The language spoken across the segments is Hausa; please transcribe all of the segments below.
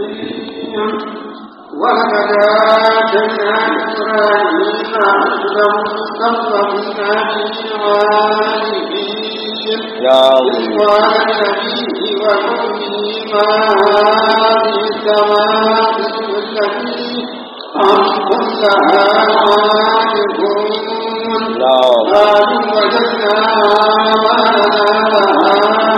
ولقد آتينا إبراهيم رشده قبل من العالمين نعم إذ قال لأبيه وأمه ما هذه السماء التي أنتم لها عاكفون نعم قالوا وجدنا آباءنا لها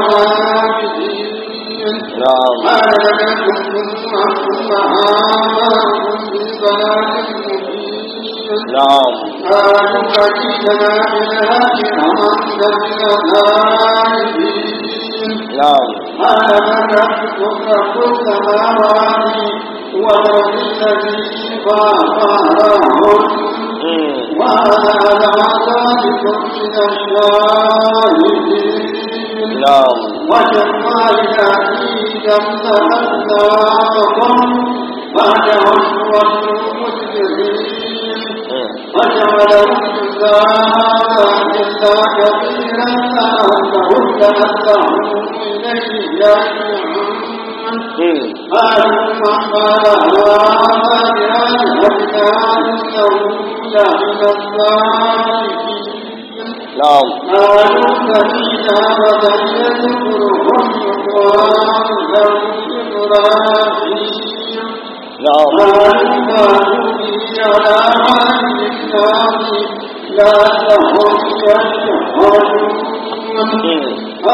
عابدين نعم قال لقد كنتم أنتم وآباؤكم في ضلال مبين نعم قالوا فجئتنا بالحق أمنت من الغائبين نعم قال من ربكم رب السماوات والأرض الذي فاطرهن مم. وأنا على ذلك من الشاهدين نعم وجمع العزيز أمثالكم بعدهم والمجرمين مم. وجعلهم جزاء إلا كثيرا لأنهم لأنهم إليه يرجعون مم. قالوا من قال هذا بآلهتنا إنه لمن الصالحين نعم قالوا سمينا فتى يذكرهم يقال له إبراهيم نعم قالوا قالوا به على عهد الله لعلهم يشهدون مم.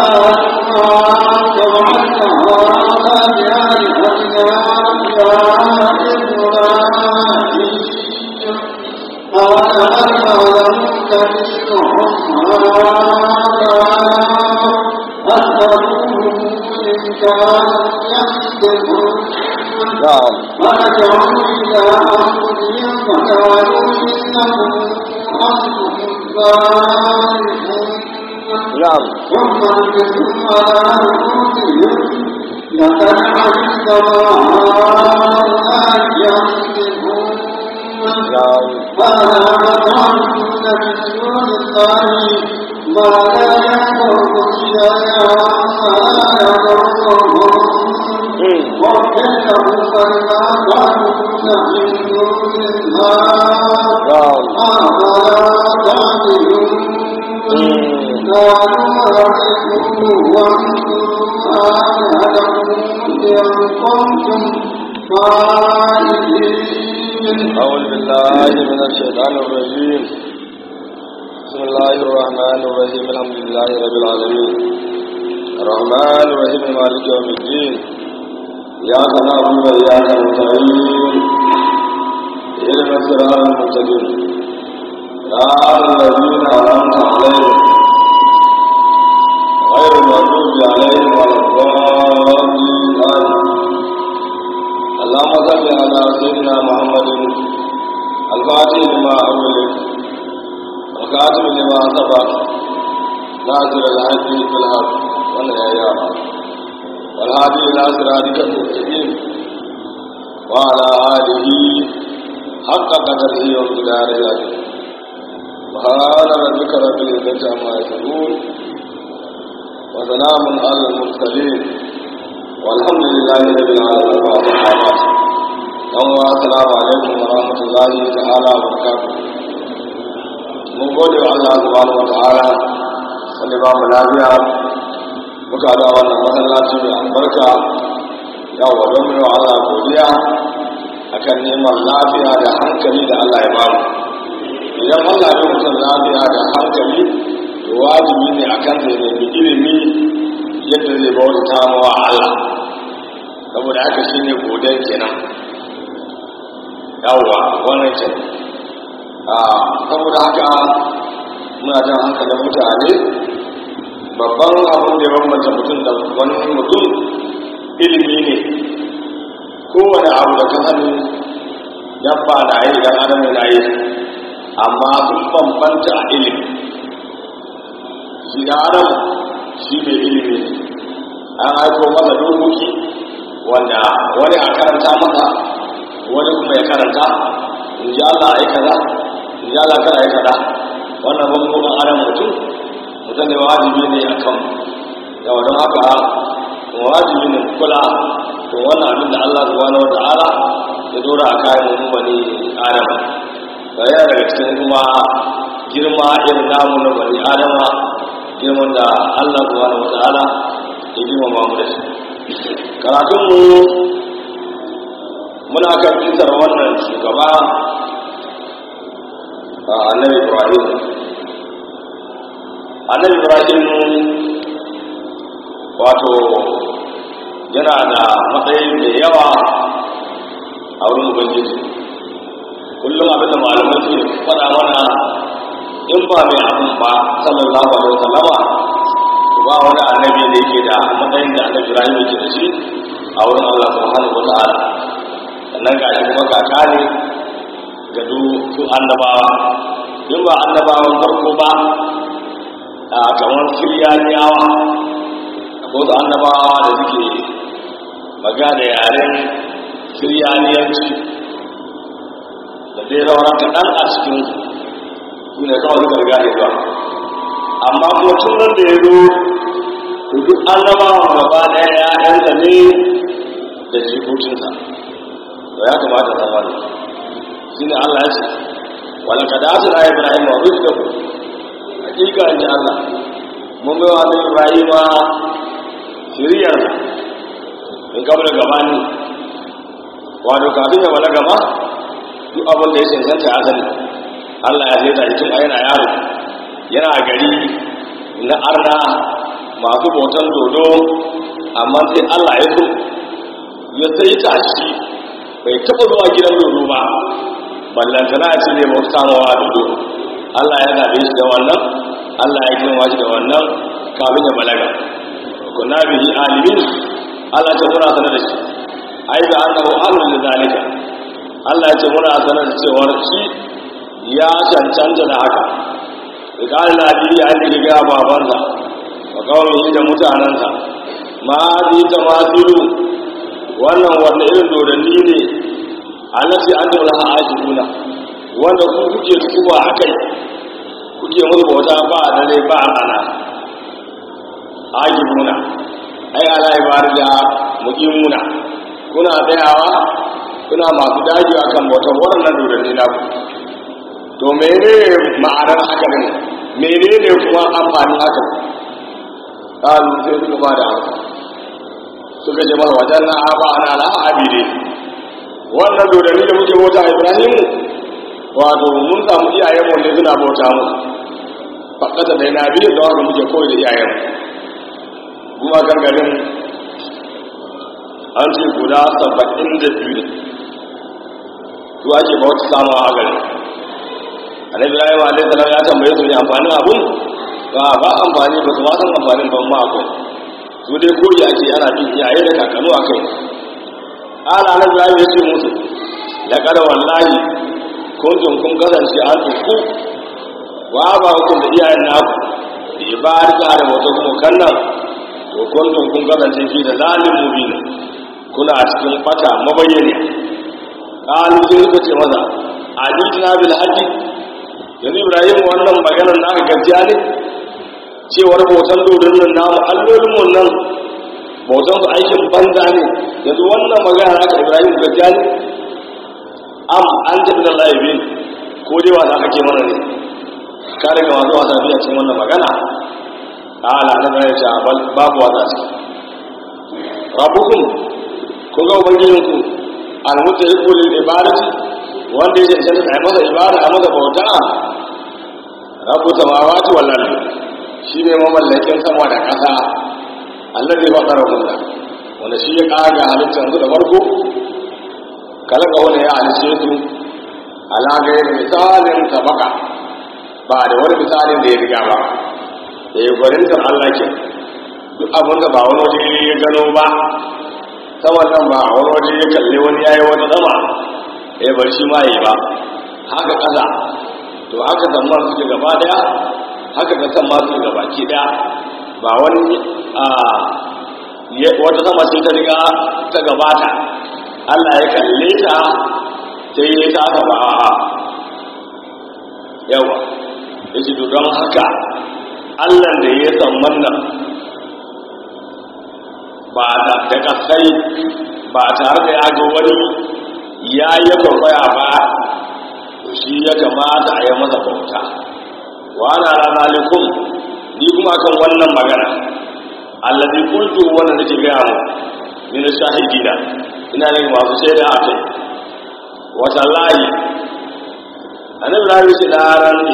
نعم ورجعوا إلى أنفسهم فقالوا إنهم أنفسهم ظالمون نعم ثم انتم على رؤوسهم لقد علمت ما هؤلاء ينطقون نعم قال أفتعبدون من دون الله ما لا يضركم شيئا ولا يضرهم مم. وكلهم فلما تعبدون من دون الله نعم أفلا تعقلون مم. قالوا رحموا وانصروا آلهتكم إن كنتم فاعلين أعوذ بالله من الشيطان الرجيم بسم الله الرحمن الرحيم الحمد لله رب العالمين الرحمن الرحيم مالك يوم الدين إياك نعبد وإياك نستعين اهدنا الصراط المستقيم صراط الذين أنعمت عليهم غير المغضوب عليهم ولا الضالين آمين اللهم صل على سيدنا محمد الفاتح لما أولد وكاتب لما سبق ناصر الهدي بالحق والهيام والهادي إلى صراطك المستقيم وعلى آله حق قدره ومقداره العظيم سبحان ربك رب العزة عما يصفون وسلام على المرسلين والحمد لله رب العالمين والصحابة يوم السلام عليكم ورحمة الله تعالى وبركاته mun gode wa Allah subhanahu wa ta'ala wanda ba mu lafiya muka da wannan masallaci mai albarka yawa don mu yi wa Allah godiya akan neman lafiya da hankali da Allah ya bamu idan Allah ya mutum lafiya da hankali to wajibi ne akan sai nemi ilimi yadda zai bauta wa Allah saboda haka shine godon kenan yawwa wannan ke a saboda haka muna jan hankalin mutane babban abin da ya bambanta mutum da wani mutum ilimi ne kowane abu da ka sani dabba na yi dan adam na yi amma sun bambanta a ilimi shi da adam shi mai ilimi ne an haifo masa dokoki wanda wani a karanta masa wani kuma ya karanta in ji Allah ai kaza in ji Allah kada ai kaza wannan bambamin adam mutum mutum ne wajibi ne a kan yawa don haka wajibi ne kula to wannan abin da Allah subhanahu wata'ala ya dora a kayan mu bani adama da yana daga cikin kuma girma irin namu na bani adama girman da Allah subhanahu wata'ala ya girmama mu da shi karatun mu muna kan kisar wannan shugaba a annabi ibrahim annabi ibrahim wato yana da matsayi da yawa a wurin ubangiji kullum abinda malamai su faɗa mana in ba mai abin ba sallallahu alaihi wasallama ba wani annabi da yake da matsayin da annabi ibrahim yake da shi a wurin allah subhanahu wa ta'ala sannan ga shi kuma kaka ne ga su annabawa in ba annabawan farko ba a kamar siriyaniyawa ko su annabawa da suke magana da yaren siriyaniyanci da dai sauran kaɗan a cikin su ne kawai suka riga da zuwa amma kuma tun nan da ya zo to duk annabawan gaba ɗaya ya'yansa ne da jikokinsa to ya kamata zama ne shi ne Allah ya ce wala ka da ta Ibrahim wa rushda hakika ne Allah mun bai wa Ibrahim shiriyar in kabla gabani wato kafin ya balaga ma duk abin da ya cancanta ya sani Allah ya sai da tun yana yaro yana gari na arna masu bautan dodo amma sai Allah ya so ya sai tashi bai taɓa zuwa gidan dodo ba ballantana a ce ne ba su samawa dodo Allah ya zaɓe shi da wannan Allah ya girma shi da wannan kafin ya balaga kuna bihi alimin Allah ce muna sanar da shi ai da annahu ahlul zalika Allah ya ce muna sanar da cewar shi ya cancanta da haka idan labi ya ji ga babansa wa kawai da mutanansa ma bi tamasilu wannan wanda irin dodanni ne alati an daura ha ajibuna wanda ku kuke kuba akai kuke musu bauta ba dare ba rana ajibuna ai ala ibada muqimuna kuna tsayawa kuna masu daji akan bautar waɗannan dodanni na ku to menene ma'anar haka ne menene kuma amfani haka kalu sai suka ba da haka suka ce masa wajen na aba ana la'abi ne wannan dodanni da muke bauta ibrahimu wato mun samu iyayen mu ne suna bauta mu fakata da yana biyu da wanda muke koyi da iyayen kuma gargarin an ce guda saba'in da biyu ne su ake bauta samu a gari annabi ibrahim alaihi salam ya tambaye su ne amfanin abun ba ba amfani ba su ma san amfanin ban ma akwai su dai koyi ake ana bin iyaye da kakanu a kai ala na ibrahim ya ce musu ya kada wallahi kuntum kun kasance an tuku wa ba ku da iyayen naku da ibari da da wata kuma kannan to kuntum kun kasance fi da zalim mubin kuna cikin fata mabayyane qalu sai suka ce maza ajitina bil haqqi yanzu ibrahim wannan maganar naka gaskiya ne cewar bautan dodon nan namu allolin wannan bautan su aikin banza ne yanzu wannan magana naka ibrahim gaskiya ne am an tafi da laifin ko dai wasa kake mana ne ka riga masu wasa biya cikin wannan magana ala na bayan ce babu wasa ce rabbukum kun ga ubangijinku almuta yi kulil ibadati wanda ya cancanta a masa ibada a masa bauta rabu samawati wal ardi shine mamallakin sama da ƙasa Allah zai faɗa kunna wanda shi ya ƙaga halittar su da farko kalaka wani ya halice su ala gairi misalin sabaka ba da wani misalin da ya riga ba da ya gwanintar Allah ke duk abin da ba wani waje ya gano ba saman nan ba wani waje ya kalli wani yayi wata sama ya bar shi ma yi ba haka ƙasa to haka zamman suke gaba daya haka ka san masu gaba ki daya ba wani a wata sama ce ta riga ta gabata Allah ya kalle ta sai ya ta aka ba a yawa ya ce don haka Allah da ya san wannan ba da da kasai ba tare da ya ga wani ya yi kwaikwaya ba to shi ya kamata a yi masa bauta wa ana ranalikun ni kuma kan wannan magana allazi kuntu wannan nake gaya mu min shahidina ina ne masu shaida a kai wata layi annabi rabi shi da ran ne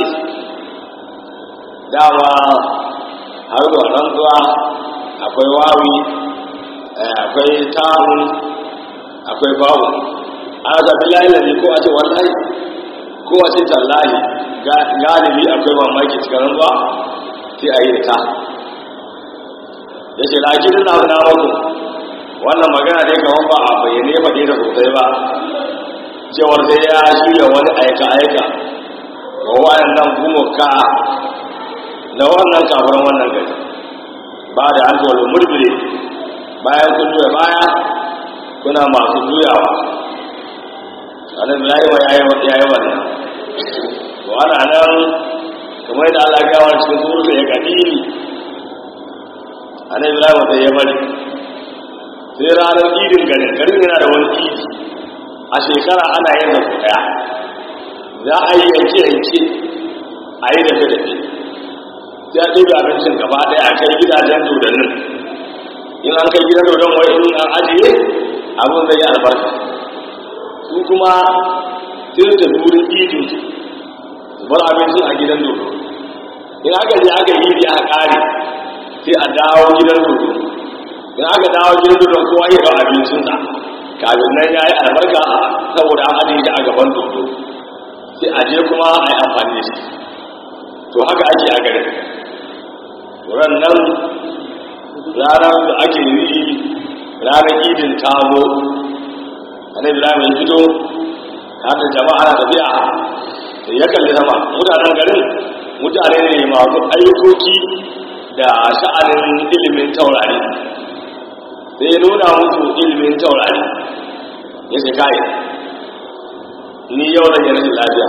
dama har da rantsuwa akwai wawi akwai tamu akwai babu ana zaɓi layi lalle ko a ce wallahi ko a ce tallahi galibi akwai mamaki cikin rantsuwa sai a yi da ta ya ce lakin na na muku wannan magana dai kamar ba a bayyane faɗe da sosai ba cewar sai ya shirya wani aika-aika wa waɗannan gumuka na wannan kafin wannan gari ba da an zuwa murmure bayan kun juya baya kuna masu juyawa anan ya yi wa ya yi wannan to ana nan kamar yadda Allah ya gawa cikin surutu ya kadiri anan Ibrahim sai ya bari sai ranar idin garin garin yana da wani idi a shekara ana yin da daya za a yi yanke yanke a yi dafe dafe sai a ɗaya abincin gaba ɗaya a kai gidajen dodannin in an kai gidan dodon wai in an ajiye abin zai yi albarka su kuma sai da wurin idin su bar abincin a gidan dodo in aka je aka yi aka ƙare sai a dawo gidan dodo in aka dawo gidan dodon kowa ya ɗau abincinsa kafin nan ya yi albarka saboda an ajiye shi a gaban dodo sai a je kuma a yi amfani da shi to haka ake a garin wurin nan ranar da ake yi ranar idin tamo annabi ibrahim ya fito har da jama'a na tafiya da ya kalli sama mutanen garin mutane ne masu ayyukoki da sha'anin ilimin taurari sai ya nuna musu ilimin taurari ya ce kai ni yau da rashin lafiya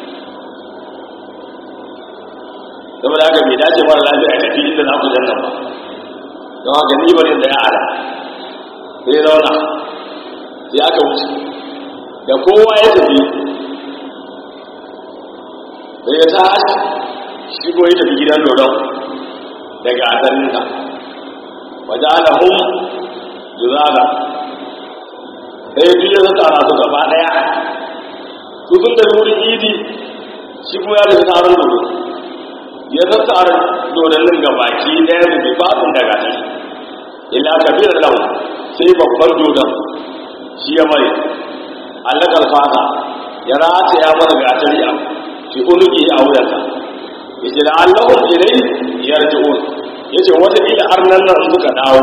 saboda haka bai dace mara lafiya a tafi inda za ku janna ba don haka ni bari da ya ala sai zauna sai aka wuce da kowa ya tafi sai ya tashi shi ko ya tafi gidan dodon daga asalinsa waje ana hun juzaga sai duk ya zata su gaba daya su sun da wurin idi shi kuma ya da taron dodo ya zata dodannin gabaki daya da bai fasin daga shi illa kabilar lau sai babban dodon shi ya mai allakar fata ya rata ya mara gatari a fi unuki a wuyansa ya ce da allahun ilai yarji'un ya ce wata ila arnan nan suka dawo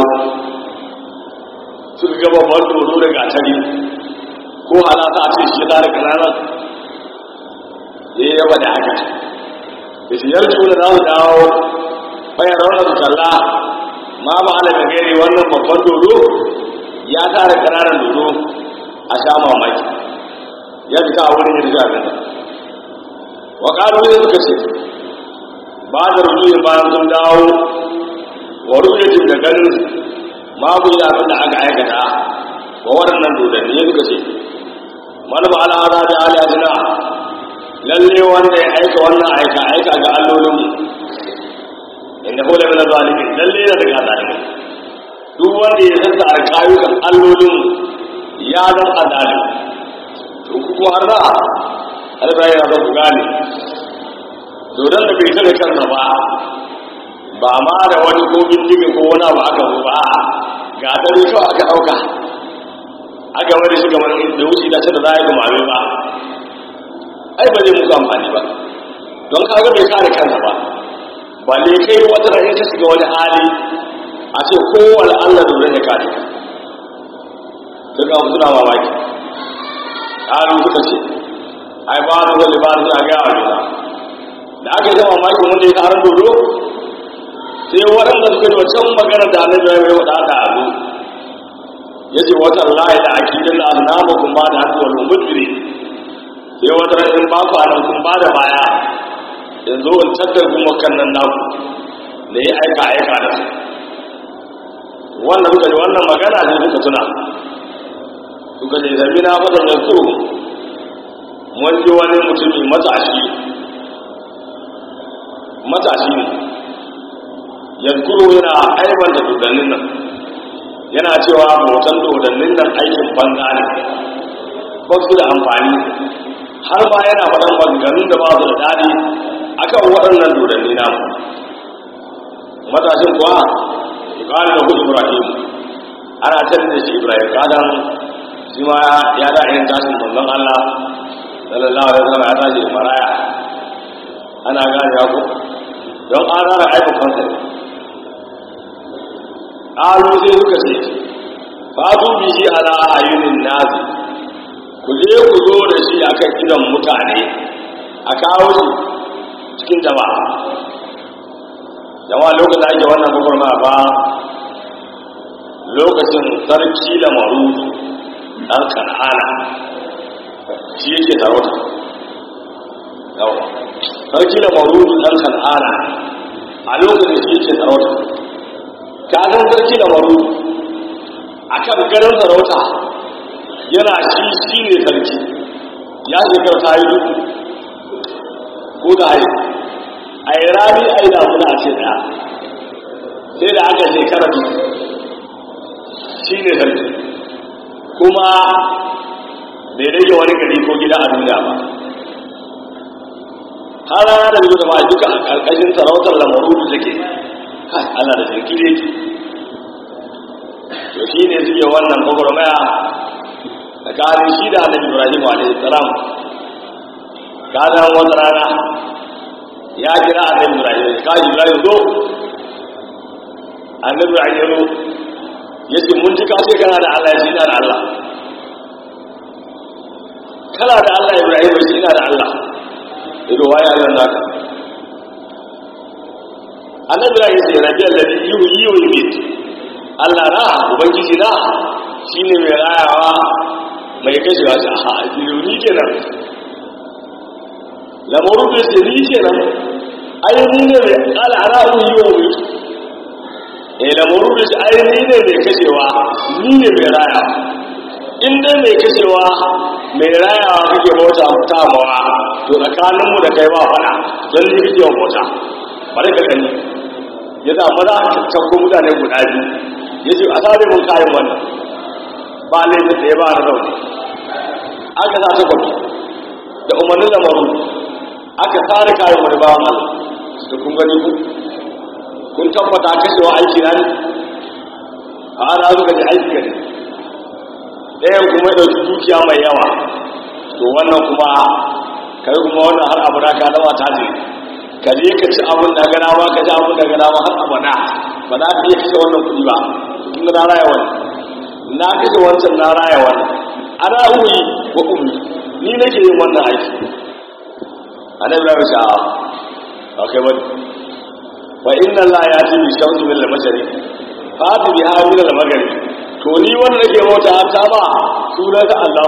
suka gaba babban dodo da gatari ko halata a ce shi ya tare kananan ya yi yaba da haka da shi yarji'un da za su dawo bayan raunar su kalla ma ba ala da gairi wannan babban dodo ya tare kananan dodo a sha mamaki ya fita a wurin yin jami'a wa ƙaru ne suka ce ba da rujuyin bayan sun dawo wa rujuyin da ganin mabu ya abin da aka aikata wa waɗannan dodanni ya suka ce mana ba ala hada da aliyatuna lalle wanda ya aika wannan aika aika ga allolinmu inda hula mina zalimin lalle na daga zalimin duk wanda ya zanta a kayukan allolinmu ya zan azalim to kuma har da alba yana zan ku gane dodon da bai tare kansa ba ba ma da wani ko bindiga ko wani abu aka zo ba ga dare kawai aka ɗauka aka wani shi kamar da wuce da da za a yi gumame ba ai ba zai muku amfani ba don kaga bai kare kansa ba ba ne kai wata rai ta shiga wani hali a ce kowane allah dodon ya kare ka duka suna mamaki ƙarin suka ce ai ba da wani ba suna gaya wa juna da aka yi zama mamakin wanda ya taron dodo sai waɗanda suka yi wancan magana da annabi ya yi wada da azu ya ce wata layi da akidin da annaba kun ba da hannu wani mudbiri sai wata rashin ba ku anan kun ba da baya yanzu in tattar kuma kan nan naku da ya aika aika da su wannan suka yi wannan magana ne suka tuna suka ce sami na faɗin ya kuro mun ji wani mutumi matashi matashi ne ya kuro yana aibanta dodannin nan yana cewa bautan dodannin nan aikin banza ne ba su da amfani har ma yana faɗan maganganun da ba su da daɗi akan waɗannan dodanni namu matashin kuwa ƙari da kudu ibrahim ana tare da shi ibrahim kadan shi ma ya da yin tashin manzon allah sallallahu alaihi wasallam ya tashi maraya ana gane ya ku don an rana aikin kansa ne ƙalu sai suka ce fatu bihi ala ayyunin nazi ku je ku zo da shi akan idon mutane a kawo shi cikin jama'a jama'a lokacin ake wannan gwagwarma ba lokacin sarki da maru ɗan kan'ana shi yake tarauta yawa sarki da maru ɗan kan'ana a lokacin shi yake tarauta kagan sarki da maru a kan garin sarauta yana shi shi ne sarki ya shekar ta yi duku ko da hari a yi rami a yi damuna a ce daya sai da aka shekara biyu shi ne sarki kuma bai rage wani gari ko gida a duniya ba har rana da biyu da ma duka a ƙarƙashin sarautar lamaru da take kai ana da sarki ne to shi ne suke wannan gwagwarmaya tsakanin shi da annabi ibrahim alaihi salam kanan wata rana ya kira annabi ibrahim ka ibrahim zo annabi ibrahim ya zo ya ce mun ji kace kana da allah ya ce ina da allah kana da allah ibrahim ya ce ina da allah ya zo waye allah naka annabi ibrahim ya ce rabi alladhi yuhyi wa yumiit allah na ubangiji na shine mai rayawa mai kashewa shi a ni kenan lamarin da ce ni kenan ai ni ne mai al'ara'u yi wa mutu eh lamarin da ce ai ni ne mai kashewa ni ne mai raya in dai mai kashewa mai rayawa kake bauta ta mawa to tsakaninmu da kai ba fada don ni kake bauta bari ka gani ya za maza ka canko mutane guda biyu ya ce a sare mun kayan wannan ba laifin da ya ba na rauni aka sa ta kwafi da umarnin lamaru aka tsara kayan wani bawan Allah da kun gani ku kun tabbata kashewa aiki na ne a ana zuka ji aiki gani ɗayan kuma ya ɗauki dukiya mai yawa to wannan kuma kai kuma wannan har abu da ka dawa ta je ka je ka ci abin da gana ba ka ci abin da gana ba har abada ba za ka iya kashe wannan kuɗi ba tun na raya wani na kashe wancan na raya wani ana uyi wa ummi ni nake yin wannan aiki annabi ya sha ba kai bane wa inna la yati bi shamsi min al-mashriq fa bi biha min al-maghrib to ni wanda nake bauta ta ba sunan ta Allah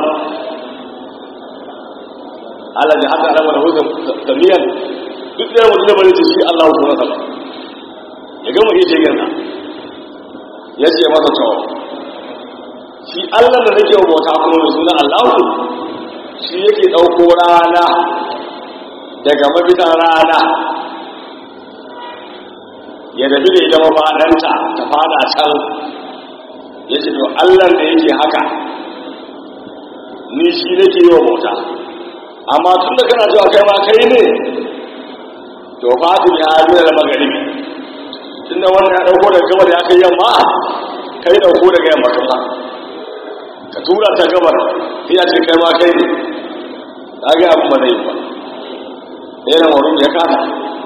Allah ya haka alama da huzun samiyan duk da mutum da bane shi Allah sunan sa ya gama iya ce gansa ya ce masa to shi Allah da nake bauta kuma da sunan Allah shi yake dauko rana daga mafitan rana ya tafi da ita mafaɗanta ta fada can ya ce to allan da yake haka ni shi nake yi wa bauta amma tun da kana cewa kai ma kai ne to fatu ya biya da magaribi tun da wannan ya ɗauko daga gabar ya kai yamma kai ɗauko daga yamma kasa ka tura ta gabar ya ce kai ma kai ne ta ga abin ba zai yi ba ɗaya wurin ya kasa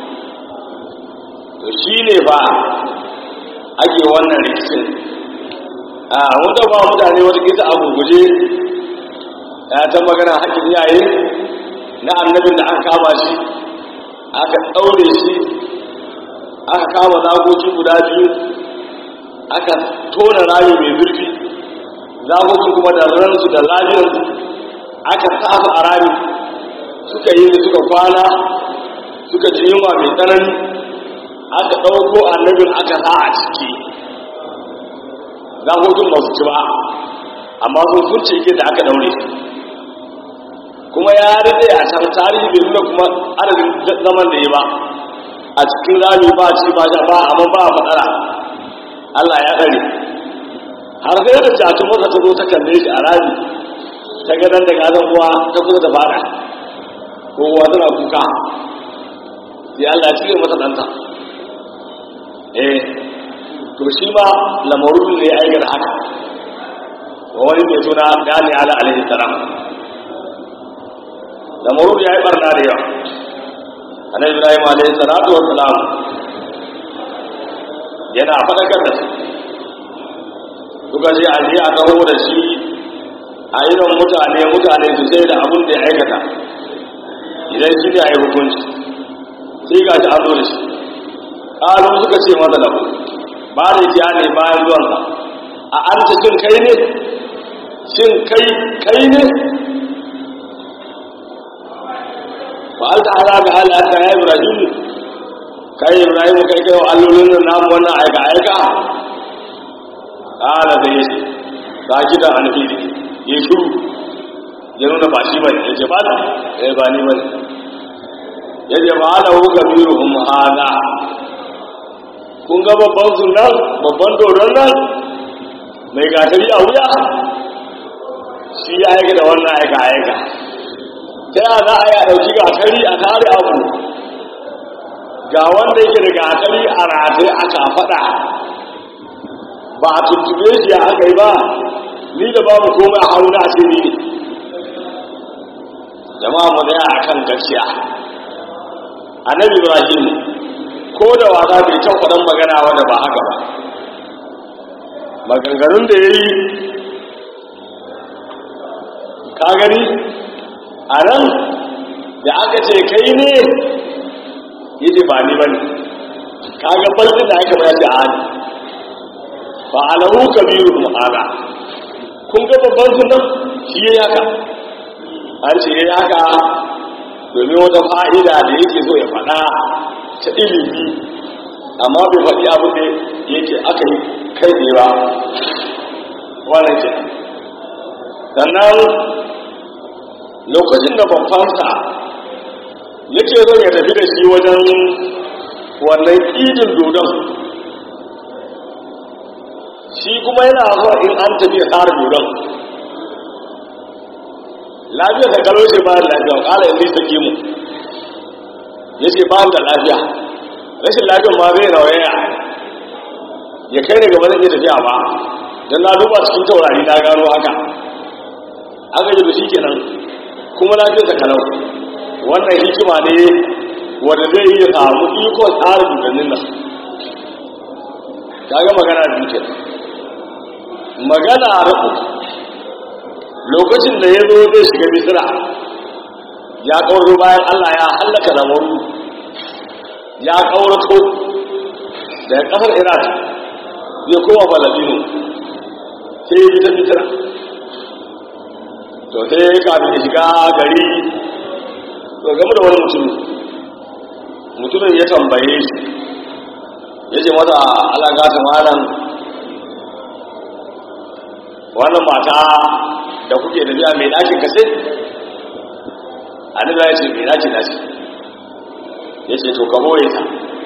to shi ne ba ake wannan rikicin a wanda ba mutane wata kisa a gurguje ya ta magana haƙƙin iyaye na annabin da aka kama shi aka ɗaure shi aka kama zagoci guda biyu aka tona rami mai zurfi zagocin kuma da ransu da lafiyarsu aka tafa a rami suka yi suka kwana suka ji yunwa mai tsanani aka ɗauko annabin aka sa a ciki zagogin ba su ci ba amma sun kunce ke da aka daure shi kuma ya daɗe a can tarihi bai nuna kuma adadin zaman da ya ba a cikin rami ba ci ba sha ba amma ba matsala Allah ya ɗare har sai da jatun masa ta zo ta kalle shi a rami ta gadon da gadon uwa ta kusa da fada ko uwa tana kuka sai Allah ya cire masa ɗanta eh to shi ma lamarun ne ya aikata haka wa wani mai suna gani ala alaihi salam lamarun ya yi barna da yawa annabi ibrahim alaihi salatu wa salam yana faɗakar da su suka ce a je a taho da shi a irin mutane mutane su sai da abin da ya aikata idan shi ne a yi hukunci sai ga shi an zo da shi ƙalu suka ce masa labu ba da ya ne bayan zuwansa a an ta shin kai ne shin kai kai ne ba an ta hana ga halatta ya ibrahim kai ibrahim kai kai wa allolin nan namu wannan aika aika ƙala da ya ce ba gida an fi ya shuru ya nuna ba shi bane ya ce ba da ya ba ni bane ya ce ba ana wuka biyu hum hada kun ga babban sunan babban doron nan mai gatari a wuya shi ya aika da wannan aika aika ta yana za a yi a ɗauki gatari a tare abu ga wanda yake da gatari a rataye a kafaɗa ba a tuntube shi aka yi ba ni da babu komai a hannu na ce ni ne jama'a mu tsaya a kan gaskiya annabi ibrahim ko da wasa bai can faɗan magana wanda ba haka ba maganganun da ya yi ka gani a nan da aka ce kai ne yace ba ni ba ne ka ga balɗin da aka bayar da hali ba alahu kabiru mu'ala kun ga babban sunan shi ya yaka an ce ya yaka domin wata fa'ida da yake so ya faɗa ta ilimi amma bai faɗi abu da yake aka yi kai ne ba wannan ke sannan lokacin da babbansa yake zo ya tafi da shi wajen wannan idin dodon shi kuma yana zuwa in an tafi har dodon lafiya ta kalo ce ba da lafiya kala yanzu ta ke mu ya ce ba da lafiya rashin lafiyan ma zai rawaya ya kai ne gaba zai iya tafiya ba don na duba cikin taurari na gano haka aka yi da shi kenan kuma lafiya ta kalau wannan hikima ne wanda zai iya samu ikon tsarin dukannin nan ta ga magana da duke magana a rabu lokacin da ya zo zai shiga misira ya kauro bayan allah ya hallaka lamaru ya kaurato daga kasar iraq zai koma balabino sai ya ji ta misira to sai kafin ya shiga gari to game da wani mutum mutumin ya tambaye shi ya ce mata alaga ta malam wannan mata da kuke da biya mai ɗakin kasai annabi ya ce mai ɗakin nashi ya ce to ka boye ta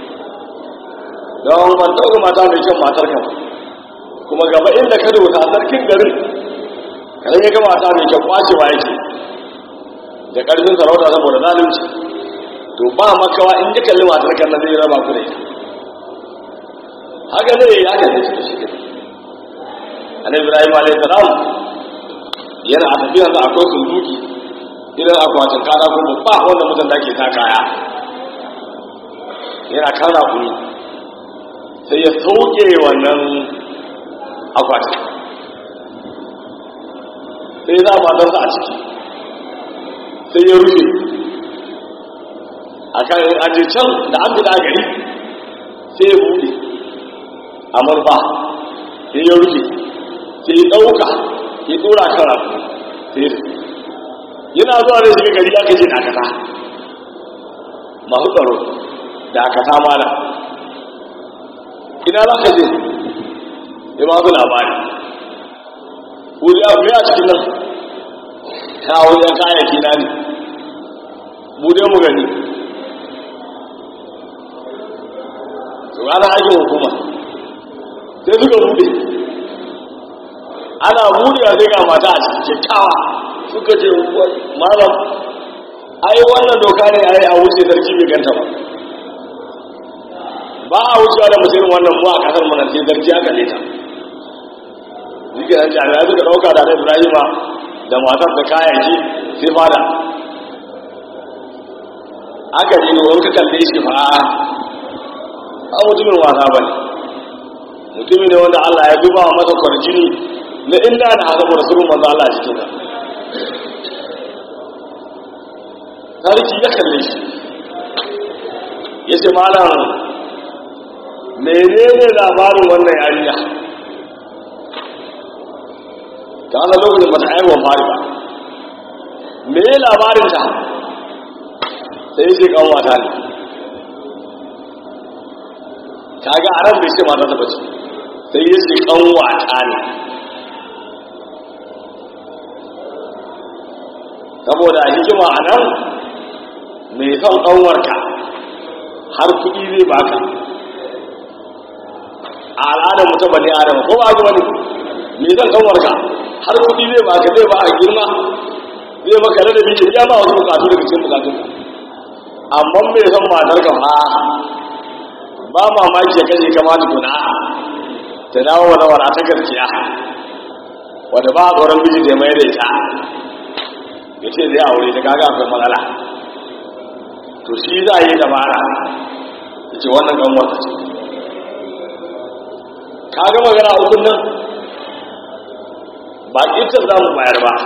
don ban ɗauka mata mai kyan matar kan kuma gaba inda ka rubuta a sarkin garin kada ya ga mata mai kyan kwacewa yake da ƙarfin sarauta saboda zalunci to ba makawa in ji kalli matar kan na zai raba ku da ita haka ne ya kalli shi da shi ke annabi ibrahim alayhi salam yana a tafiyar da akwai sunduki idan akwatin kada ko babba wanda mutum da ke ta kaya yana kana kuni sai ya sauke wannan akwatin sai za matarsa a ciki sai ya rufe a kan aje can da an fita gari sai ya buɗe a marfa sai ya rufe sai ya ɗauka ya ɗora kan rafu sai ya yana zuwa da shiga gari aka ce dakata masu tsaro dakata mana ina za ka je ya ba su labari wuri abu ne a cikin nan ta wajen kayayyaki na ne bude mu gani su ana aikin hukuma sai suka bude ana budewa sai ga mata a cikin kyakkyawa suka ce malam ai wannan doka ne ai a wuce sarki bai ganta ba ba a wucewa da mutum wannan mu a kasar mana sai sarki aka leta zikiran jami'ai suka dauka da ibrahima da matar da kayayyaki sai fada aka ji in ka kalle shi fa a mutumin wasa bane mutumin ne wanda Allah ya duba masa kwarjini na inda da haka rasulun manzo Allah cikin ka sarki ya kalle shi ya ce malam menene labarin wannan yarinya ta wani lokacin ba ta aiwon fari ba me labarin ta sai ce kan wata ne ta ga a ran bai ce mata ta bace sai ya ce kan wata ne saboda hikima a nan mai son ƙanwarka har kuɗi zai baka a al'adar mutum bane adama ko ba wani mai son ƙanwarka har kuɗi zai baka zai ba a girma zai maka da biyu ya ba wasu bukatu daga cikin bukatun amma mai son matar ka fa ba mamaki ya kashe kama tukuna ta dawo wani wara ta gaskiya wadda ba a tsoron biji da mai da ita ya ce zai aure ta kaga akwai matsala to shi za a yi dabara ya ce wannan kan wata ce kaga magana ukun nan ba ita za mu bayar ba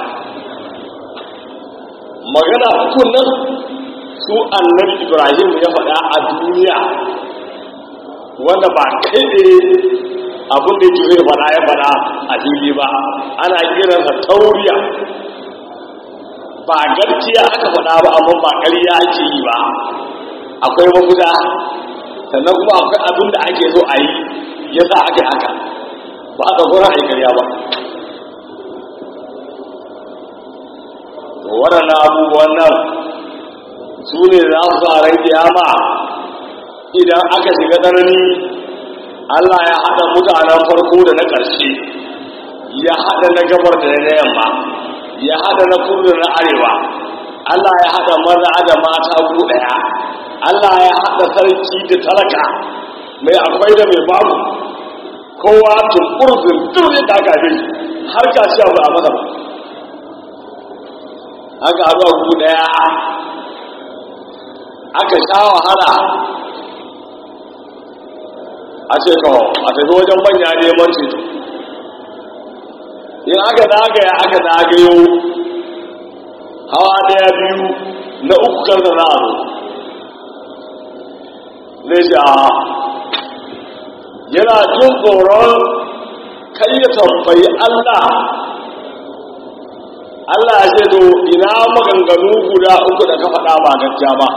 magana ukun nan su annabi ibrahim ya faɗa a duniya wanda ba kai ne abin da yake zai faɗa ya faɗa a fili ba ana kiransa tauriya ba gaskiya aka faɗa ba amma ba ƙarya ake yi ba akwai mafuta sannan kuma akwai abin da ake so a yi ya sa aka yi haka ba aka gura a yi ƙarya ba to waɗannan abubuwan nan su ne za su sa ran kiyama idan aka shiga tsanani Allah ya haɗa mutanen farko da na ƙarshe ya haɗa na gabar da na yamma ya haɗa na kudu da na arewa Allah ya haɗa maza da mata ku ɗaya Allah ya haɗa sarki da talaka mai akwai da mai babu kowa tunkur zirgin ne ta gabe har kaciya ba a masa ba aka haɗu a ku ɗaya aka sha wahala a ce kawo a tafi wajen manya neman ceto in aka zagaya aka zagayo hawa daya biyu na uku kan da za a zo zai sha yana jin tsoron kai ya tambayi allah allah ya ce to ina maganganu guda uku da ka faɗa ba gaskiya ba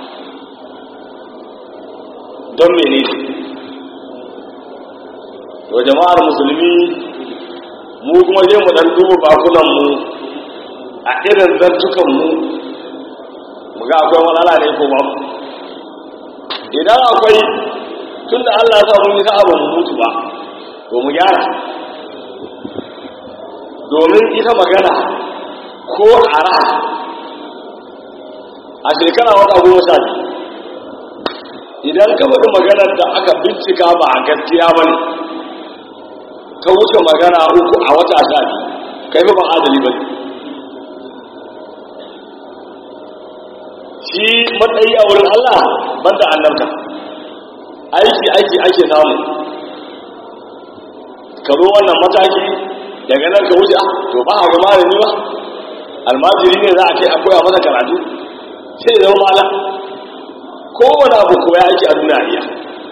don mene to jama'ar musulmi mu kuma je mu dan duba bakunan mu a irin zantukan mu mu ga akwai matsala ne ko ba idan akwai tunda Allah ya sa mun yi sa'a ba mu mutu ba to mu gyara domin ita magana ko ara a shekara wata goma sha biyu idan ka faɗi maganar da aka bincika ba a gaskiya ba ne ka wuce magana uku a wata sha biyu kai ba adali ba ne shi matsayi a wurin Allah banda annabta aiki aiki ake samu ka zo wannan mataki daga nan ka wuce to ba a ga malami ba almajiri ne za a kai a koya masa karatu sai zama malam kowane abu koya ake a duniya iya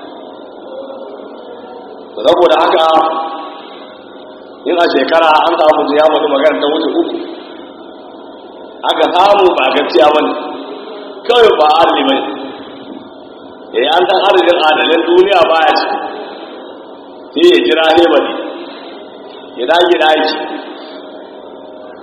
saboda haka in a shekara an samu ya mutu magana ta wuce uku aka samu ba gaskiya ba ne kawai ba adali ba ne ya yi an san adadin adalin duniya ba ya ce sai ya jira ne ba ne ya dage da aiki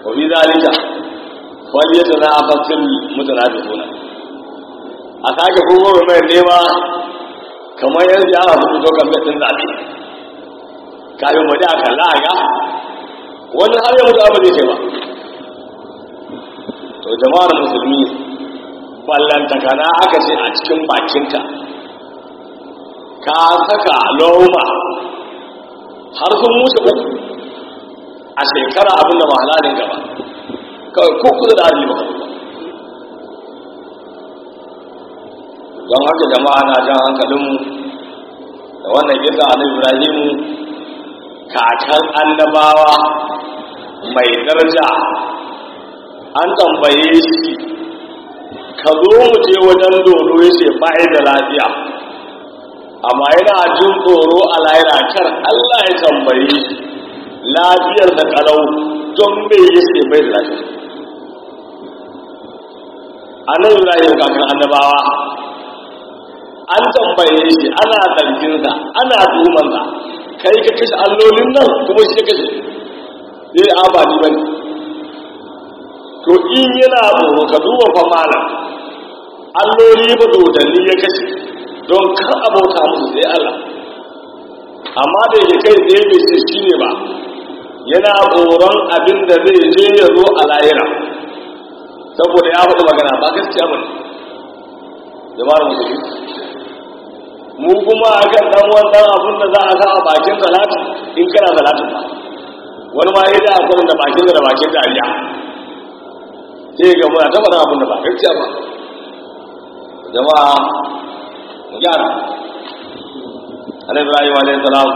wa fi zalika wal yatanafasul mutanafisuna a sake kuma mai nema kamar yanzu ya rasu fito kan ɗin zaɓe kafin mu da kalla a ga wani har ya mutu abu zai kai ba to jama'ar musulmi ballantakana aka ce a cikin bakinka ka saka loma har sun mutu uku a shekara abinda ba halalin gaba kawai ko kusa da arziki ba don haka jama'a na jan hankalinmu da wannan gida a ibrahimu kakan annabawa mai daraja an tambaye shi ka zo mu je wajen dodo ya ce ba'i da lafiya amma yana jin tsoro a laira kar allah ya tambaye shi lafiyar da kalau don bai yi ce bai da lafiya annabi ibrahim kakan annabawa an tambaye shi ana zarginsa ana tuhumansa kai ka kashe allolin nan kuma shi kashe zai abadi ba ne to in yana tsoro ka duba fa malam alloli ba dodanni ya kashe don kar abauta musu sai Allah amma da yake kai tsaye bai ce shi ne ba yana tsoron abin da zai je ya zo a layira saboda ya faɗi magana ba gaskiya ba ne jama'ar musulmi mu kuma a kan ɗan wannan abin da za a sa a bakin salati in kana salatin ba wani ma ya da akwai da bakin da bakin dariya sai ga muna ta faɗa abin da ba gaskiya ba jama'a mu gyara alaihi ibrahim alaihi salam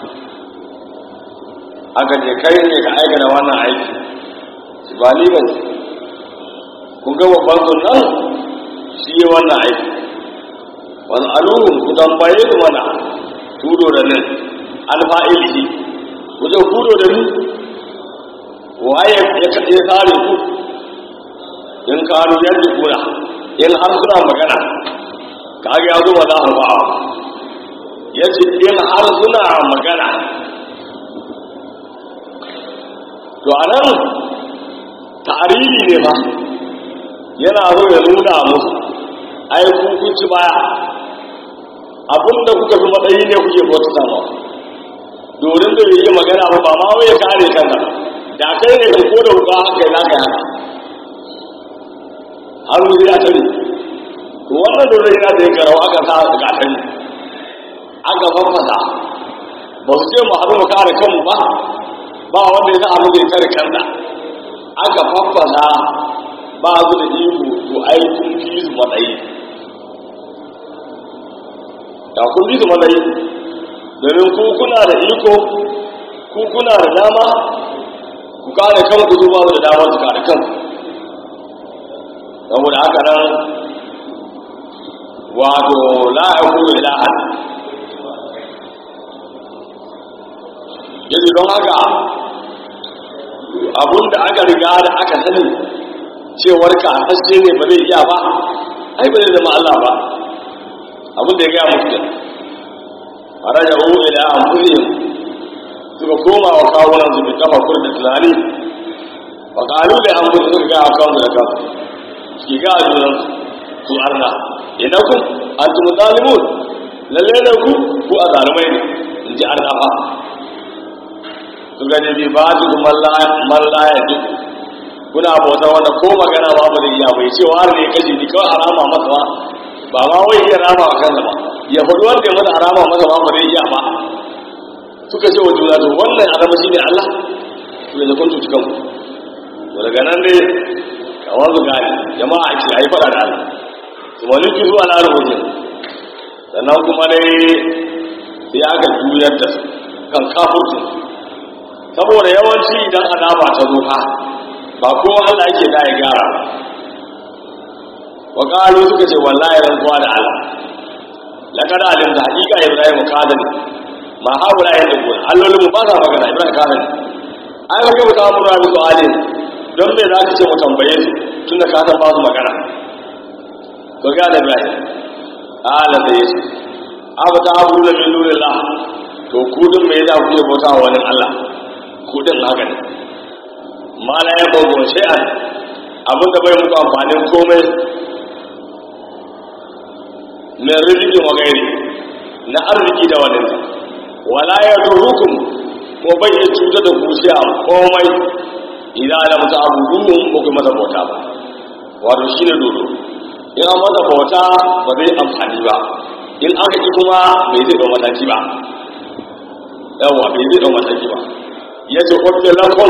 aka je kai ne ka aikata wannan aiki shi ba ni ba ne kun ga babban sunan shi yi wannan aiki wani aluhun ku tambaye su mana tudo da nan alfa'ilihi ku je tudo da ni waye ya kaɗe tsare ku in kanu yadda kuna in har suna magana kage ya zo ba za a ba ya ce in har suna magana to a nan tarihi ne ba yana zo ya nuna musu ai kun ci baya abinda kuka fi matsayi ne kuke bauta sama domin da yi magana ba ma wai ya kare kanka da kai ne ko da wuka haka na ka haka har mu ya tare to wannan dole yana da garau aka sa ga tare aka fafasa ba su ce mu haɗu mu kare kanmu ba ba wanda ya sa mu zai kare kansa aka fafasa ba su da iko to ai kun fi su matsayi da kun fi su matsayi domin ku kuna da iko ku kuna da dama ku kare kanku su ba su da dama su kare kanku saboda haka nan wato la'aku ilahan yadda don haka abinda aka riga da aka sani cewar ka hasashe ne ba zai iya ba ai ba zai zama Allah ba abin da ya gaya musu a raja hu ila anfusihim suka koma wa kawunan su bi kafa da tunani wa qalu li anfusihim suka ga kawunan da kansu ki ga junan su arna ina kun antum zalimun lalle ne ku ku azalumai ne in ji arna fa su gane bi ba ji mallaya duk kuna bauta wanda ko magana ba mu da iya bai ce wa ne kashi ni kawai harama masa ba ba ma wai iya rama a kansa ba ya faɗi wanda ya masa harama masa ba mu da iya ba suka ce wa juna to wannan azama shine Allah to da kun tuci kanku to daga nan dai kamar su gane jama'a ake ayi faɗa da Allah su maliki zuwa na rubutun sannan kuma dai sai aka juyar da su kan kafurcin saboda yawanci idan azaba ta zo fa ba kowa Allah yake da ya gara wa qalu suka ce wallahi rantsuwa da Allah laqad alim da hakika Ibrahim kadan ma haula ya dubu allolin mu ba sa magana Ibrahim kadan ai ba kai ta mura da su'alin don me za ka ce mu tambaye su tunda ka san ba su magana to ga da Ibrahim ala da yesu abu ta abu da min nurillah to kudin me yasa kuke bauta wa wani Allah kudin haka ne ma la ya bago shay'an abin da bai muku amfanin komai min rizqi wa ghairi na arziki da wani wala ya durukum ko bai iya cuta da kusiya komai idan da mutu abubuwan ba ku masa bauta ba wato shi ne dodo in an masa bauta ba zai amfani ba in aka ki kuma bai zai ɗau mataki ba yawa bai zai ɗau mataki ba ya ce kwafe lakon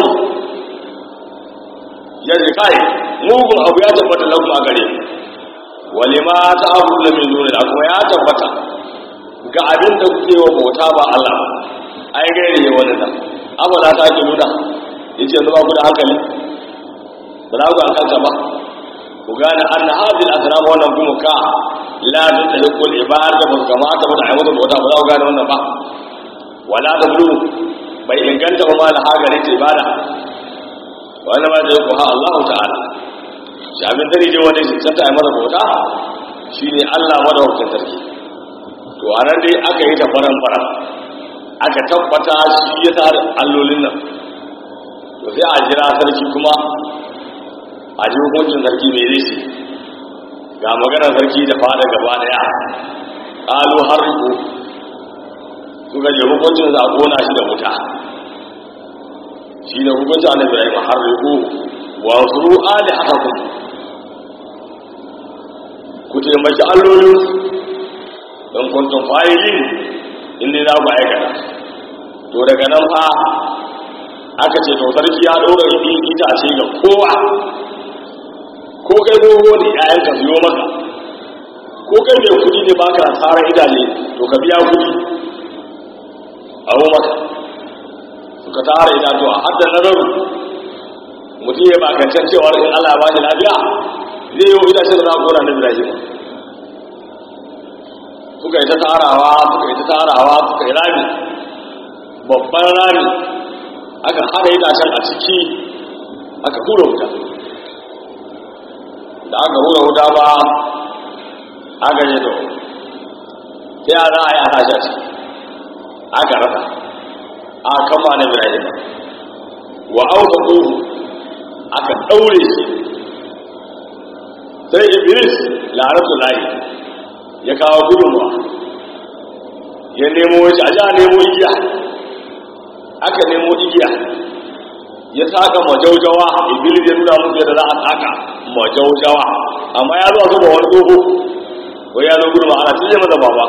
ya ce kai mugun abu ya tabbata lakon a gare wale ma ta abu da mai nuna kuma ya tabbata ga abin da kuke wa bauta ba Allah ai gaire ne wani da amma na ta ake nuna ya ce zuba ku da hankali ba za ku hankalta ba ku gane an na hajji a sana wannan kuma ka la ta ta hukul ibada ba su kamata ba da aiwata bauta ba za ku gane wannan ba wala da bulu bai inganta ba ma da hagari ta ibada wani ma da ya kuwa Allah ta'ala shi abin dare ne wanda shi santa ai masa bauta shi ne Allah madawacin sarki to a nan dai aka yi ta faran faran aka tabbata shi ya tare allolin nan to sai a jira sarki kuma a ji hukuncin sarki mai zai ce ga maganar sarki da fada gaba daya ƙalu har riko suka je hukuncin za a kona shi da wuta shi ne hukuncin annabi ibrahim har riko wa su ali haka ku ku taimaki allolin don kuntun fa'ilin inda za ku aikata to daga nan fa aka ce to sarki ya ɗora itace ga kowa ko kai dogo ne ƴaƴan ka siyo maka ko kai mai kuɗi ne baka tsara idane to ka biya kuɗi a maka suka tara itatuwa har da nazaru mutum ya bakancan cewa in Allah ya ba shi lafiya zai yi wa itacen da za a kora na Ibrahim suka yi ta tarawa suka yi ta tarawa suka yi rami babban rami aka hada itacen a ciki aka hura wuta da aka hura wuta ba aka yi to sai a za a yi a tashi a ciki aka rasa a kama na ibrahim wa auka ƙuhu aka ɗaure shi sai iblis laratu layi ya kawo gudunwa ya nemo shi a ja nemo igiya aka nemo igiya ya saka majaujawa iblis ya nuna musu yadda za a saka majaujawa amma ya zuwa zuba wani tsoho wai ya zo gudunwa ana cinye masa baba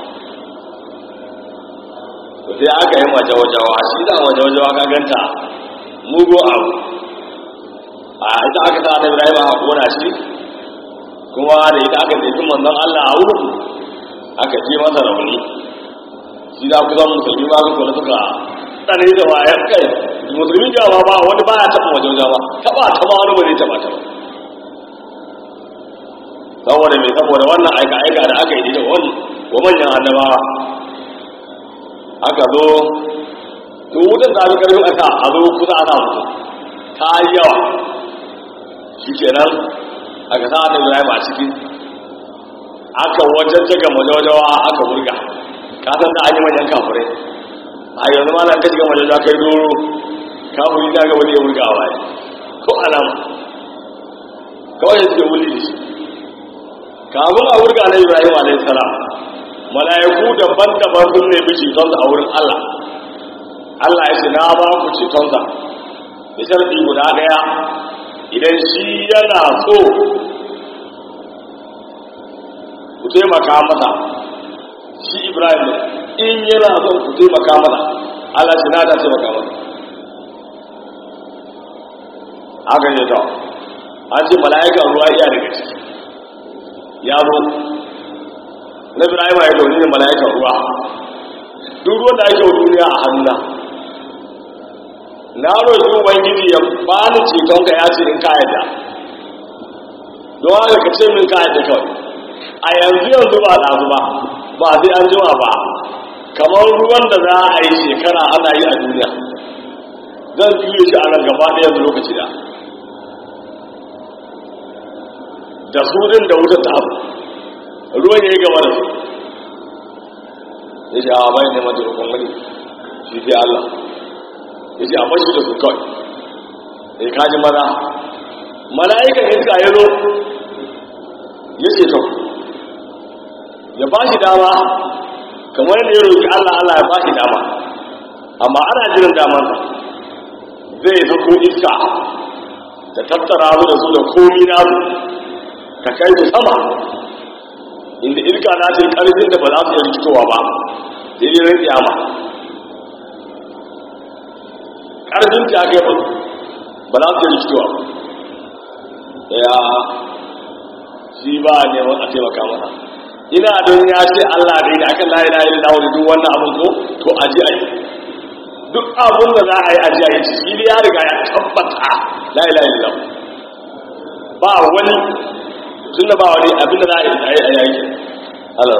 sai aka yi majawajawa shi da majawajawa ka ganta mugu abu a ita aka sa da ibrahim a kona shi kuma da ita aka tafi manzon allah a wurin aka je masa rauni shi da kusan musulmi ba su kula suka tsare da wayar kai musulmi jawa ba wani ba ya taɓa majawajawa taɓa ta ma wani ba zai taɓa ta ba saboda mai saboda wannan aika-aika da aka yi da wani wa manyan annabawa aka zo to wutan ta fi karfin aka a zo kusa ana mutu ta yi yawa shi kenan aka sa da ibrahim a ciki aka wajen jaga majawajawa aka burga ka san da an yi manyan kafirai a yanzu ma nan ka shiga majawajawa kai doro kafiri ta ga wani ya burga a baya ko alama kawai ya suke wuli da shi kamun a burga na ibrahim alaihi salam mala'iku daban-daban sun nemi cetonsa a wurin Allah Allah ya ce na ba ku cetonsa da sharɗi guda ɗaya idan shi yana so ku taimaka masa shi Ibrahim in yana so ku taimaka masa Allah ce na ta taimaka masa haka ne ta an ce mala'ikan ruwa iya daga ciki ya zo na ibrahim ya dauni ne mala'ikan ruwa duk ruwan da ake wa duniya a hannuna na roƙi ubangiji ya bani ceton ka ya ce in ka yadda don haka ka ce min ka yadda kawai a yanzu yanzu ba ɗazu ba ba sai an jima ba kamar ruwan da za a yi shekara ana yi a duniya zan juye shi a nan gaba ɗaya yanzu lokaci da da su ɗin da wutar ta abu ruwan ya yi gaba da su ya ce a bayan neman taimakon wani shi sai Allah ya ce a bashi da su kawai sai kaji maza mala'ikan iska ya zo ya ce to ya ba shi dama kamar da ya roƙi Allah Allah ya ba shi dama amma ana jiran damansa zai sako iska ta tattara su da su da komi nasu ta kai su sama inda iska na ce ƙarfin da ba za su yi rikitowa ba sai dai rin kiyama ƙarfin ta kai ba ba za su yi rikitowa ba ya shi ba a neman a taimaka mana ina don ya ce Allah ne da aka layi layi da wani duk wannan abin ko to a ji a yi duk abin da za a yi a ji a yi shi ne ya riga ya tabbata layi layi da ba wani tun da ba wani abin da za a yi a yi a yi Allah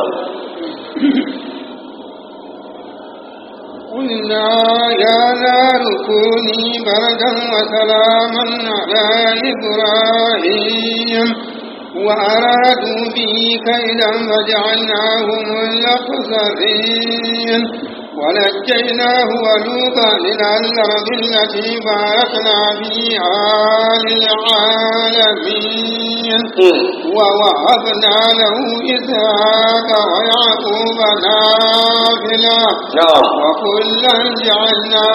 قلنا يا نار كوني بردا وسلاما على إبراهيم وأرادوا به كيدا فجعلناهم الأخسرين ونجيناه ولوطا إلى الأرض التي باركنا فيها للعالمين ووهبنا له إسحاق ويعقوب نافلة نعم وكلا جعلنا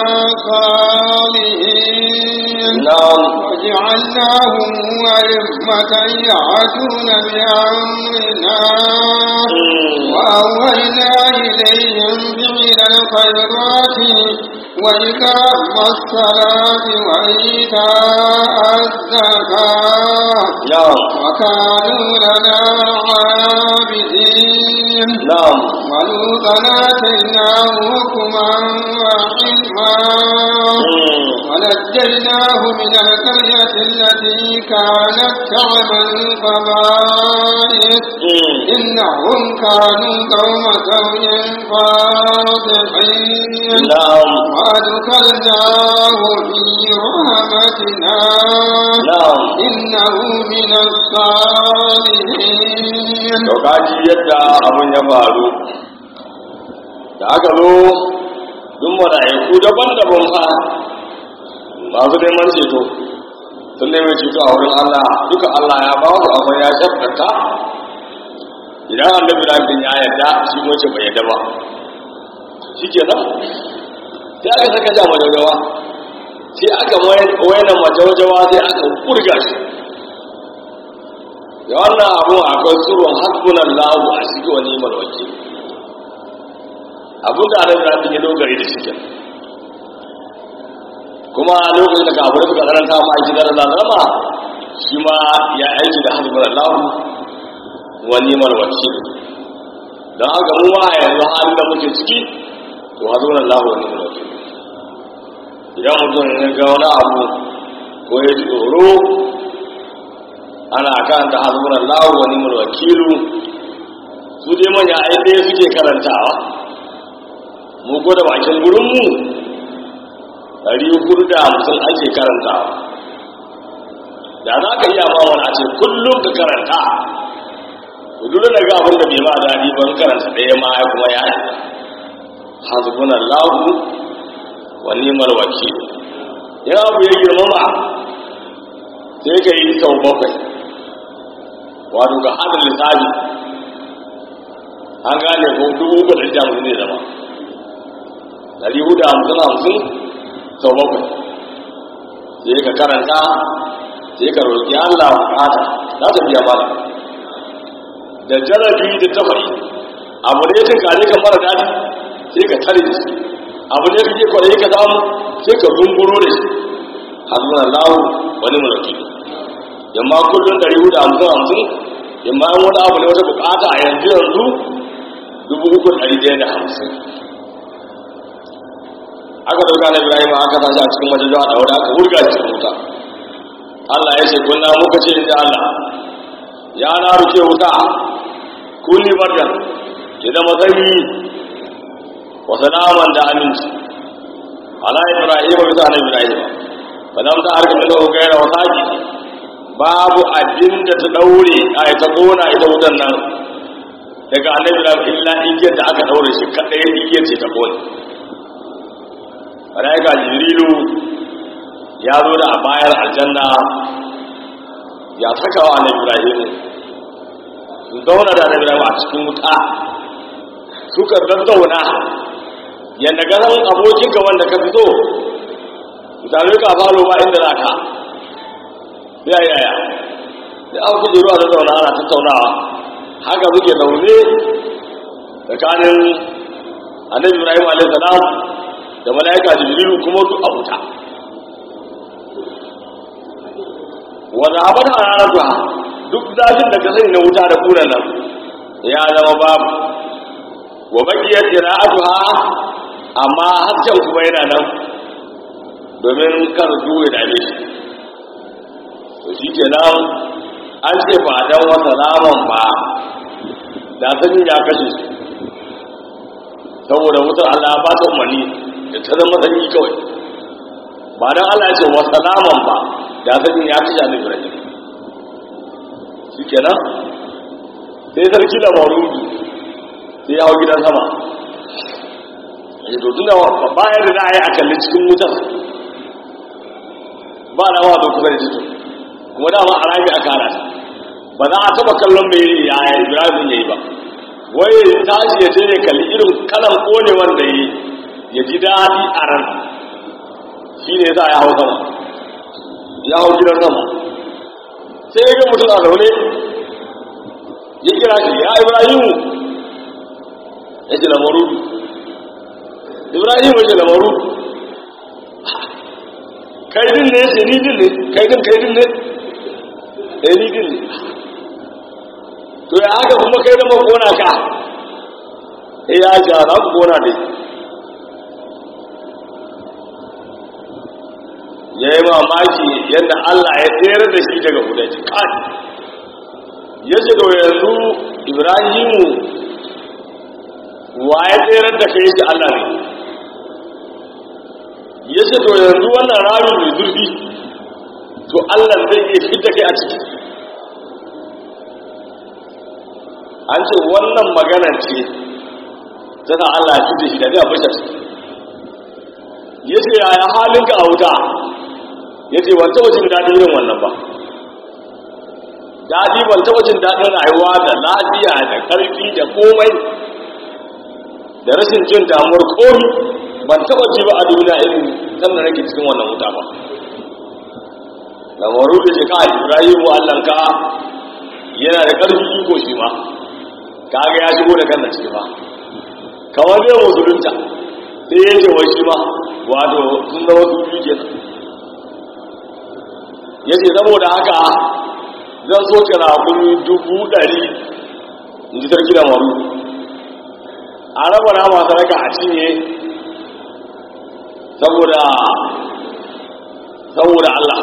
صالحين نعم وجعلناهم أئمة يهدون بأمرنا وأوهينا إليهم فعل الخيرات وإقام الصلاة وإيتاء الزكاة نعم وكانوا لنا عابدين نعم ولوطا آتيناه حكما وعلما ونجيناه من القرية التي كانت تعمل القبائل إنهم كانوا قوم سوء فاضحين نعم وأدخلناه في رحمتنا نعم إنه من الصالحين to kaji yadda abin ya faru da aka zo duk mala'iku daban-daban fa masu neman ceto sun neman ceto a wurin Allah duka Allah ya ba su amma ya shakkata idan annabi Ibrahim ya yarda shi ko ce bai yarda ba shikenan sai aka saka ja majawajawa sai aka wayanan majawajawa sai aka kurga shi da wannan abu akwai surun hasbunan lahu a cikin wani malwaki abin da ana zafi ya dogare da cikin kuma lokacin da kafin suka karanta ma aiki da lalama shi ma ya aiki da hasbunan lahu wani malwaki don haka mu ma yanzu halin da muke ciki to hasbunan lahu wani malwaki idan mutum ya ga wani abu ko ya ji tsoro ana kan ta hasbun Allah wa ni'mal wakilu su dai manya ai dai suke karantawa mu ko da bakin gurin mu dari hudu da hamsin ake karantawa da za ka iya ma wani a ce kullum ka karanta ku dole da ga abin da bai ma daɗi ban karanta ɗaya ma ya kuma ya yi hasbun Allah wa ni'mal wakilu ya abu ya girmama sai ka yi sau bakwai wato ga hada lissafi an gane ko dubu uku da jam ne zama dari hudu hamsin hamsin sau bakwai sai ka karanta sai ka roƙi allah bukata za ta biya mana da jarabi da tafari abu ne tun kare ka mara daɗi sai ka tare da shi abu ne kake kwaye ka samu sai ka zunguro da shi hasbun allahu wani mulki yamma kullum ɗari hudu hamsin hamsin yamma yan wani abu ne wata bukata a yanzu yanzu dubu uku ɗari ɗaya da hamsin aka dauka na ibrahim aka tashi a cikin wajen zuwa ɗaure aka wurga cikin wuta allah ya ce kunna muka ce inda allah ya na rufe wuta kulli bardan ya zama sanyi wa salaman da aminci ala ibrahim bisa na ibrahim ba zan ta harkar da gaira wa saki babu abin da ta daure a ta kona ita wutan nan daga annabi da illa igiyar da aka daure shi kadai igiyar ce ta kone malaika jibrilu ya zo da a bayar aljanna ya saka wa annabi ibrahim su zauna da annabi ibrahim a cikin wuta suka zazzauna yadda ganin abokinka wanda ka fito misali ka falo ba inda za ka ya yaya da an kuɗe ruwa da zauna ana tattaunawa haka muke zaune tsakanin annabi ibrahim alaihi salam da mala'ika jibrilu kuma duk a wuta wanda abin a ranar duha duk zafin da ka sani na wuta da kunan nan ya zama babu wa bakiyar jira'atuha amma hasken kuma yana nan domin kar duwe da ne shi to shi ke nan an ce ba don wata naman ba da sanin ya kashe su saboda wutar Allah ba ta umarni da ta zama sanyi kawai ba don Allah ya ce wata naman ba da sanin ya kashe ne Ibrahim shi ke nan sai sarki da marudu sai ya hau gidan sama ya to tunda bayan da za a yi a kalli cikin wutar ba da wa kusa da cikin kuma dama a rami a kara ba za a taba kallon mai yaya ibrahim ya yi ba wai tashi ya je ya kalli irin kalan kone wanda yi ya ji daɗi a ran shi ne za a ya hau sama ya hau gidan sama sai ya ga mutum a zaune ya kira shi ya ibrahimu ya ce lamarudu ibrahim ya ce lamarudu kaidin ne ce ni din ne kaidin kaidin ne eh ni din ne to ya haka kuma kai da makona ka eh ya ja za ku kona dai ya yi mamaki yadda Allah ya tsere da shi daga kudanci kai ya ce da yanzu ibrahimu wa ya tsere da kai shi Allah ne ya ce to yanzu wannan rami mai zurfi to Allah zai iya fita kai a ciki an ce wannan magana ce tana Allah ya fita shi da zai bashi ciki ya ce yaya halinka a wuta ya ce ban taɓa jin daɗin yin wannan ba daɗi ban taɓa jin daɗin rayuwa da lafiya da ƙarfi da komai da rashin jin damuwar komi ban taɓa ji ba a duniya irin sannan nake cikin wannan wuta ba lamaru da ce kai ibrahimu allanka yana da ƙarfi iko shi ma kaga ya shigo da kan ciki ba kamar zai musulunta sai ya ce wai shi ma wato sun zama su biyu kenan ya ce saboda haka zan so kira kuni dubu ɗari in ji sarki da maru a raba na masu raka a cinye saboda saboda Allah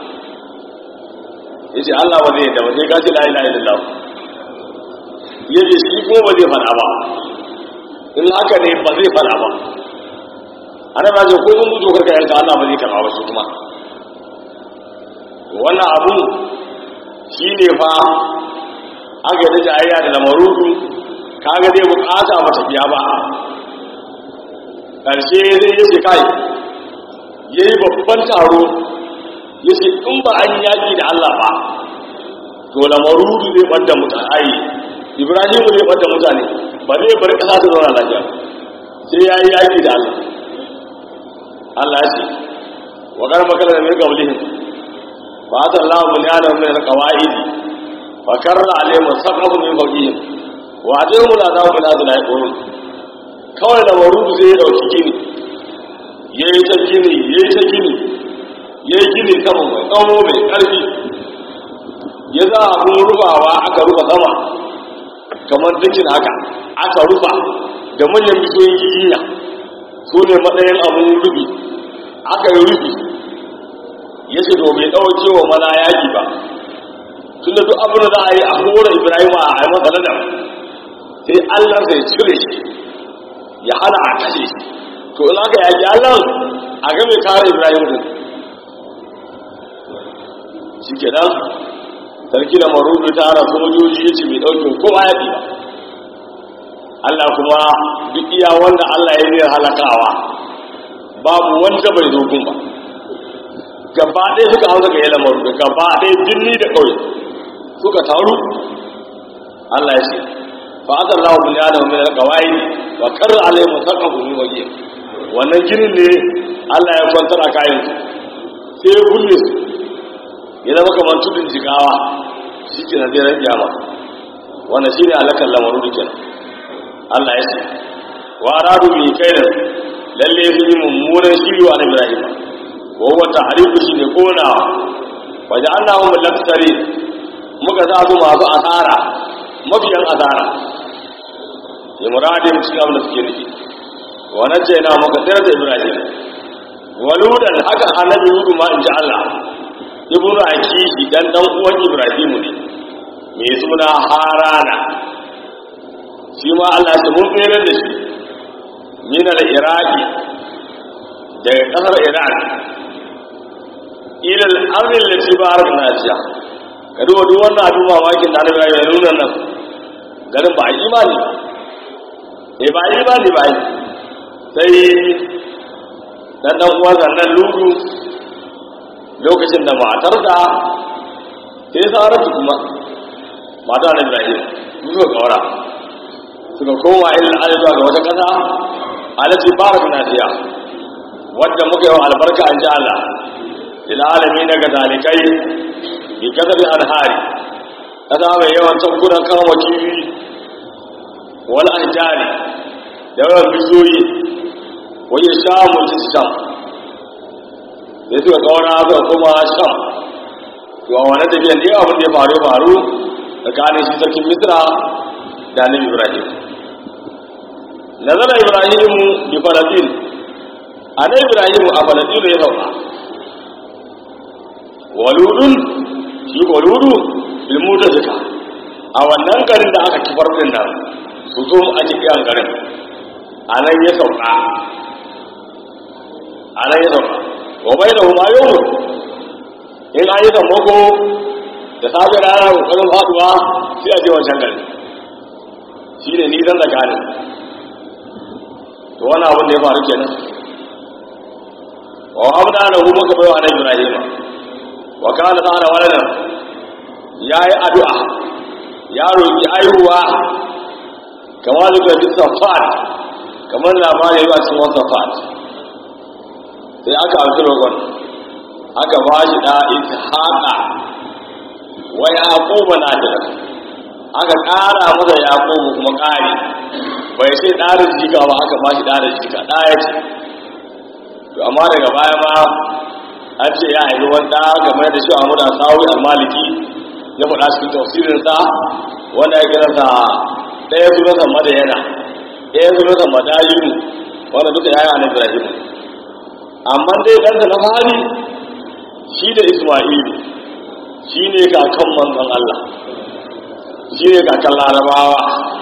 ya ce Allah ba zai yadda ba sai kashi la'ila ilallah ya ce shi kuma ba zai fada ba in haka ne ba zai fada ba ana ba ce ko sun mutu karka yanka Allah ba zai karba ba shi kuma wannan abu shi ne fa aka yi jayayya da lamarudu kaga zai bukata ba tafiya ba ƙarshe zai yi ce kai ya yi babban taro ya ce in ba an yaƙi da Allah ba to lamarudu zai ɓadda mutane ai ibrahimu zai ɓadda mutane ba zai bari ƙasa ta zauna lafiya sai ya yi yaƙi da Allah Allah ya ce wa ƙarfa kala da mirka wulihin فأتى الله بنيانهم من القواعد فكر عليهم السقف من فوقهم وأتيهم العذاب من هذا لا يقولون kawai da marudu zai ya dauki gini ya yi ta gini ya yi ta gini ya yi gini sama mai tsawo mai ƙarfi ya za a abin rufawa aka rufa sama kamar dukin haka aka rufa da manyan bishiyoyin giginya su ne matsayin abin rufi aka yi rufi ya ce to bai ɗauke wa mana yaƙi ba tun da duk abin da za a yi a hura ibrahim a yi masa nadam sai allah zai cire shi ya hana a kashe shi to in aka yaƙi allah a ga mai kare ibrahim din shi ke nan sarki da marudu ta hana sojoji ya ce bai ɗauke kowa yaƙi ba allah kuma duk iya wanda allah ya ne halakawa babu wanda bai zo gun ba gaba ɗaya suka hau suka yi lamaru da gaba ɗaya birni da ƙauye suka taru Allah ya ce fa aka lawa bin yana min alqawai wa karra alai musaqafu min waje wannan ginin ne Allah ya kwantar a kayan sai ya bulle su ya zama kamar tudun jigawa shi ke na zai kiyama wannan shi ne alakan lamaru da kenan Allah ya ce wa aradu bi kaidan lalle su yi mummunan shiri wa Ibrahim wa huwa tahriku shi ne konawa wa ja'alnahum laktari muka sa su masu asara mafiyan asara ya muradin cikin abin da suke nufi wa najjayna muka tsira da Ibrahim wa ludan haka annabi hudu ma in ji Allah ibnu akishi dan dan uwan Ibrahim ne mai suna harana shi ma Allah ya mun tsere da shi min al-iraqi daga kasar iran ila al-ardi allati barakna fiha ka duba duk wannan abin mamakin da Allah ya nuna nan garin ba imani eh ba imani ba sai dan dan uwa zannan ludu lokacin da matar da sai saratu kuma mata da Ibrahim suka kawara suka koma ilin alizuwa ga wata ƙasa alati barakna fiha wadda muka yi wa albarka an ji Allah lil alamin daga zalikai bi kasar alhari kasa mai yawan tankunan kama kifi wal ahjari da yawan bizoyi wajen shamun ci sham da suka kawana suka koma sham to a wani tafiyan da abin da ya faru faru tsakanin shi sarkin misra da annabi ibrahim nazara ibrahimu bi falastin annabi ibrahimu a falastin ya sauka waludun shi waludu bil mutazika a wannan garin da aka kifar din nan su zo a cikin garin a nan ya sauka a nan ya sauka wa bai da huma yau in an yi sammako da safe rana kokarin faduwa sai a je wancan garin shi ne nisan da kanin to wani abin da ya faru kenan wa abda da hu muka bai wa annabi ibrahim wa kana ta'ala waladan yayi addu'a ya roki aihuwa kamar da bi safat kamar labarin yayi a cikin safat sai aka alƙi roƙon aka ba shi da ishaqa wa yaquba na da aka ƙara masa yaqubu kuma ƙari bai sai ɗarin jika ba aka ba shi ɗarin jika ɗaya ce to amma daga baya ma an ce ya haifi wanda game da shi a muda sawi almaliki ya faɗa cikin tafsirinsa wanda ya kira sa ɗaya sunansa madayana ɗaya sunansa madayinu wanda duka ya yi a ibrahim amma dai ɗansa na fari shi da isma'ilu shi ne kakan manzon allah shi ne kakan larabawa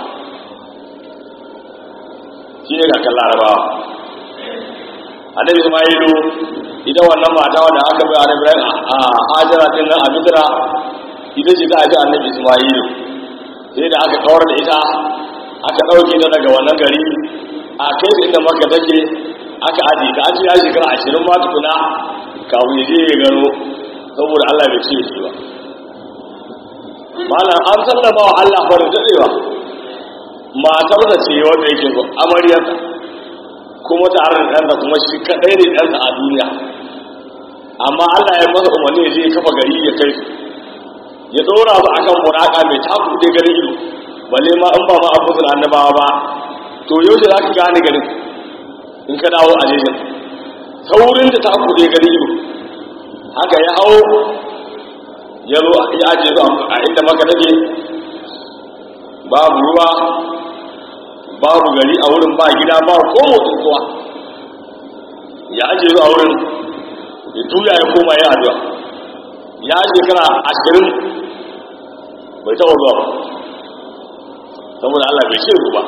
shi ne kakan larabawa annabi ismailu ita wannan mata wanda aka bai annabi ibrahim a hajara din nan a misra ita ce ta haifi annabi ismailu sai da aka kawar da ita aka ɗauke ta daga wannan gari a kai ta inda maka take aka aje ta an ce ya shekara ashirin ma tukuna kafin ya je ya gano saboda allah bai ce shi ba malam an sallama wa allah farin daɗewa matar da ce wanda yake so amaryarsa kuma tare da ɗansa kuma shi kaɗai ne ɗansa a duniya amma Allah ya masa umarni ya je ya kafa gari ya kai su ya ɗora su akan muraka mai takuɗe garin ido balle ma in ba ma abubuwan annabawa ba to yaushe za ka gane garin in ka dawo a jejin saurin da takuɗe garin ido haka ya hau ya zo ya ajiye su a inda maka take babu ruwa babu gari a wurin ba gida ba ko motsin kowa ya aje zuwa wurin ya tuya ya koma ya addu'a ya shekara ashirin bai taɓa zuwa ba saboda Allah bai ce ba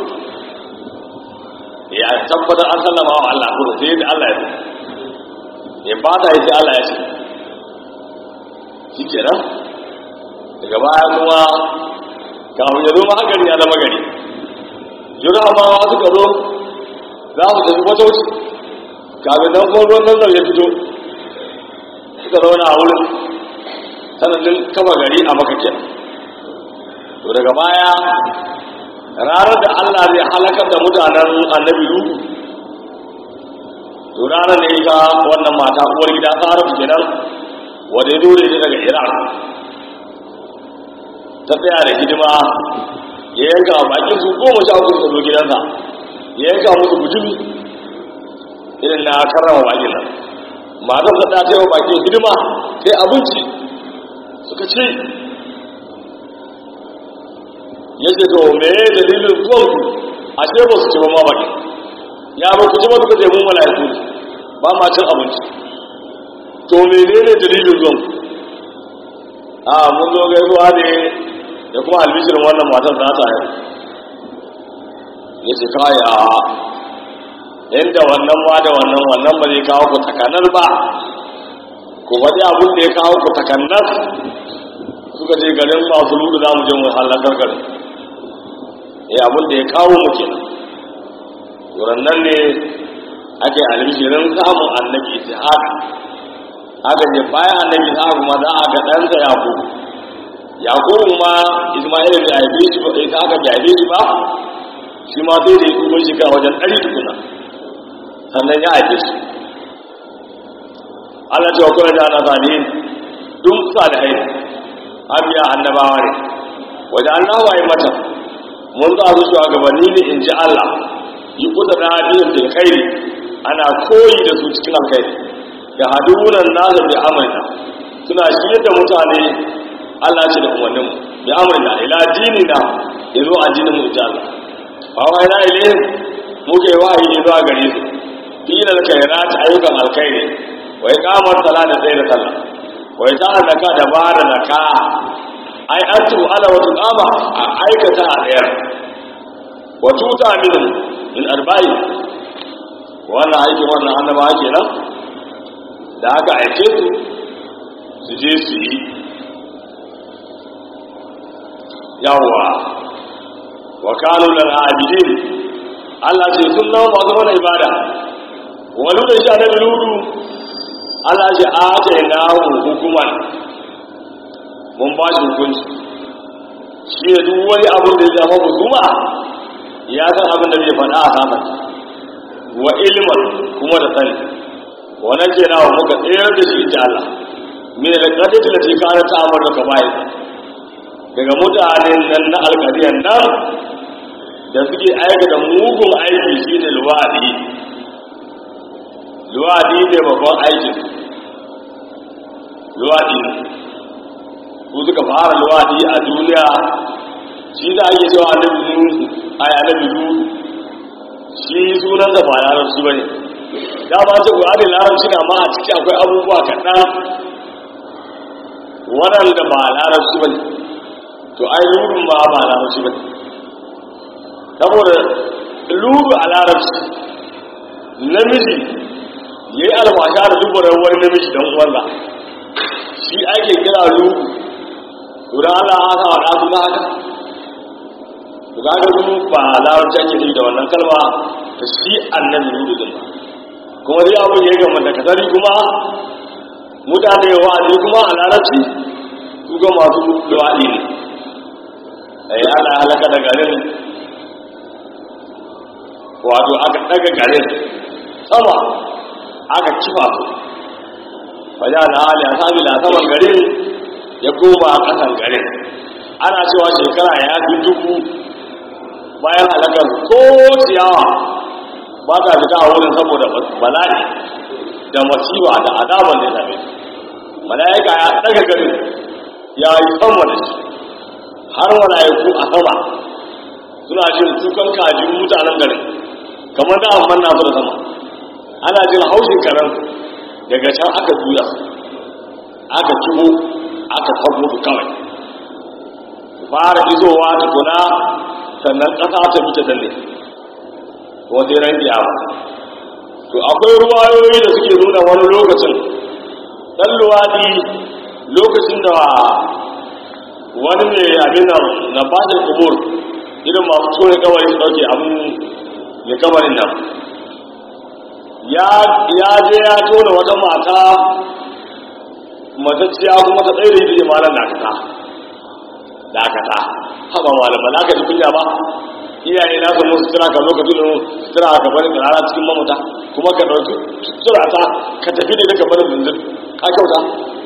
ya tabbatar an sallama wa Allah kuma sai yadda Allah ya ce ya fata ya ce Allah ya ce shi kenan daga baya kuma kafin ya zo ma hankali ya zama gari jirawa suka zo za su tafi matauci kafin nan kuma ruwan nan ya fito suka suka zauna a wurin sanadin kafa gari a makakin to daga baya ranar da Allah zai halakar da mutanen annabi Lutu to ranar ne ga wannan mata uwar gida Saratu kenan wanda ya dole ne daga Iran ta tsaya da hidima ya yanka bakin su goma sha uku suka zo gidansa ya yanka musu bujumi irin na karrama bakin nan matar ta ta yi wa bakin hidima sai abinci suka ce ya ce to me dalilin zuwanku a ce ba su ci ba ma bakin ya ba ku ci ba suka ce mun mala'iku ne ba ma cin abinci to menene dalilin zuwanku a mun zo gaisuwa ne da kuma albishirin wannan matar za ta yi ya ce kaya inda wannan ma da wannan wannan ba zai kawo ku takanar ba ku faɗi abin da ya kawo ku takanar suka ce garin masu lulu za mu je mu halakar garin ya abin da ya kawo mu kenan wurin nan ne ake albishirin samun annabi ishaq haka ne bayan annabi ishaq ma za a ga ɗansa yakubu yakubu ma isma'ila bai haife shi ba ita aka bai haife shi ba shi ma sai da ya kuma shiga wajen ɗari tukuna sannan ya haife shi Allah ce wa kuna da ana salihin dun salihai abiya annabawa ne wajen Allah waye mata mun za su shi gabanni ne in ji Allah yi kusa da hadisin fil khairi ana koyi da su cikin alkhairi da hadunan nasa bi amrina suna shi da mutane Allah ce da umarnin bi amrina ila dinina yazo addinin mu ta Allah fa wa ila ilayhim muke wahayi ne zuwa gare su dina da khairat ayyukan alkhairi wa iqamar salat da tsayar sallah wa ita zaka da bara zaka ai antu ala wa tuqama a aikata a tsayar wa tuta min in arba'i wannan aikin wannan annabawa kenan da aka aike su su je su yi yawwa wa kanu lil abidin Allah ce sun zama masu mana ibada walu da shi annabi ludu Allah ce a na hukuman mun ba shi hukunci shi ne duk wani abin da ya zama hukuma ya san abin da zai faɗa a saman wa ilman kuma da sani wannan ke nawa muka tsayar da shi inda Allah min al-qadati lati kana ta'amar da kabai daga mutanen nan na alƙariyan nan da suke aikata mugun aiki shine luwadi luwadi ne babban aikin luwadi su suka fara luwadi a duniya shi da ake cewa annabi nuhu a annabi nuhu shi sunan da ba larabci bane da ba ce ƙwari larabci na ma a ciki akwai abubuwa kaɗan waɗanda ba larabci bane to ai lurun ma ba larabci bane saboda luru a larabci namiji ya yi alfasha da dubarar wani namiji don uwansa shi ake kira luru to da Allah aka wa ɗasu na haka to ga ga luru ba larabci ake yi da wannan kalma ta shi annabi luru din ba kuma dai abin ya gama da kasari kuma mutane wa'azi kuma a larabci su ga masu luwaɗi ne ai ana halaka da garin wato aka daga garin sama aka kifa su wajen na hali a sami na saman garin ya goma a ƙasan garin ana cewa shekara ya fi dubu bayan halakar ko ciyawa ba ta fita a wurin saboda bala'i da masiwa da azaban da ya same su mala'ika ya daga garin ya yi sama da shi har mala'iku a sama suna jin kukan kajin mutanen garin kamar da amman na da sama ana jin haushin karen daga can aka juya aka kibo aka tabo su kawai fara izowa tukuna sannan ƙasa ta bi ta dalle ko sai ran kiyama to akwai ruwayoyi da suke nuna wani lokacin dan luwadi lokacin da wani mai abin nan na fashin kubur irin masu tsoye kawai su dauke abin mai kamarin nan ya je ya tona wata mata matacciya kuma ta tsaye da ita ce malam dakata dakata haɓa malama na ka ji kunya ba iyaye na samu sutura ka lokacin da sutura ka bari rana cikin mamata kuma ka ɗauki sutura ta ka tafi da ita ka bari zinzin ka kyauta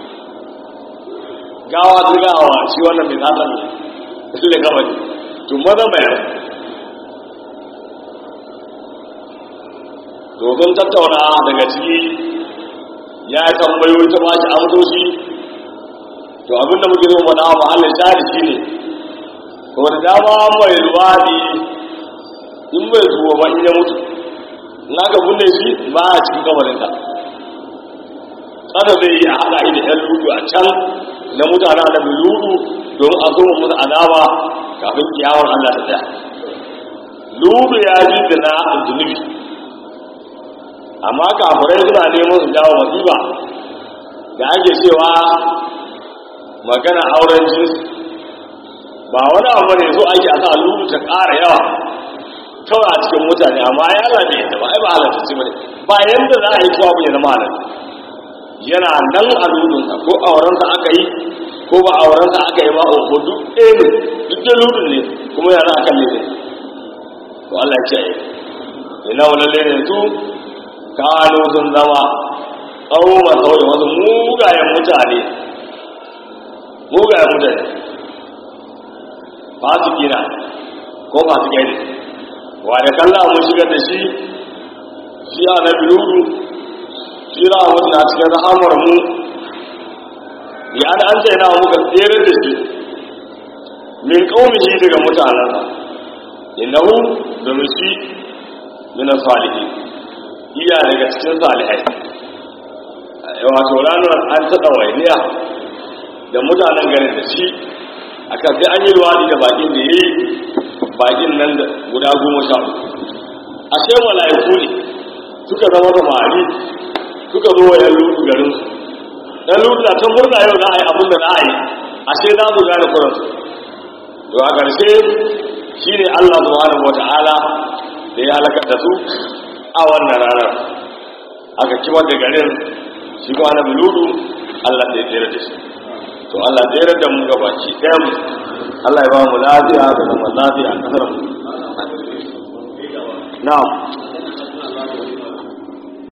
gawa ta gawa shi wannan mai zata ne su da gaba ne to maza bayan domin tattauna daga ciki ya tambayo ta ba shi amsoshi to abinda muke zo faɗa wa mahallin shari shi ne ko da dama mai luwaɗi in bai zuwa ba in ya mutu na ga bunne shi ba a cikin kamarinta tsada zai yi a haɗa da ‘yan ludu a can na mutane da mai ludu don a zo musu azaba kafin kiyawar Allah ta tsaya ludu ya ji da na zunubi amma kafirai suna neman su jawo masifa da ake cewa magana auren jinsi ba wani abu ne so ake a sa ludu ta ƙara yawa kawai a cikin mutane amma ya labe yadda ba ai ba halatta ce bane ba yanda za a yi kowa ya zama halatta yana nan a ludunsa ko aurensa aka yi ko ba aurensa aka yi ba a ko duk ɗaya ne duk da ludun ne kuma yana akan lebe to Allah ya ce ina wani lebe su kano sun zama tsawo ba sauye wasu mugayen mutane mugayen mutane fasiki na ko fasikai ne wa da kalla mun shigar da shi shi a na biyu shi ra mutu na cikin rahamar mu bi an an tsaye na muka tsere da shi min kaumihi daga mutanensa innahu domin shi min salihin iya daga cikin salihai wato ranar an taɗa wainiya da mutanen garin da shi akan sai an yi ruwani da bakin da ya yi bakin nan da guda goma sha ashe mala'iku ne suka zama da mari suka zo wa yan lutu garin su yan lutu na can murna yau za a yi abin da za a yi ashe za su gane kuransu to a ƙarshe shi ne allah subhanahu wa ta'ala da ya halakar da su a wannan ranar aka kimar da garin shi kuma na buludu allah da ya tsere da shi to allah tsere da mu gabaci ɗaya mu allah ya ba mu lafiya da zaman lafiya a ƙasar mu na'am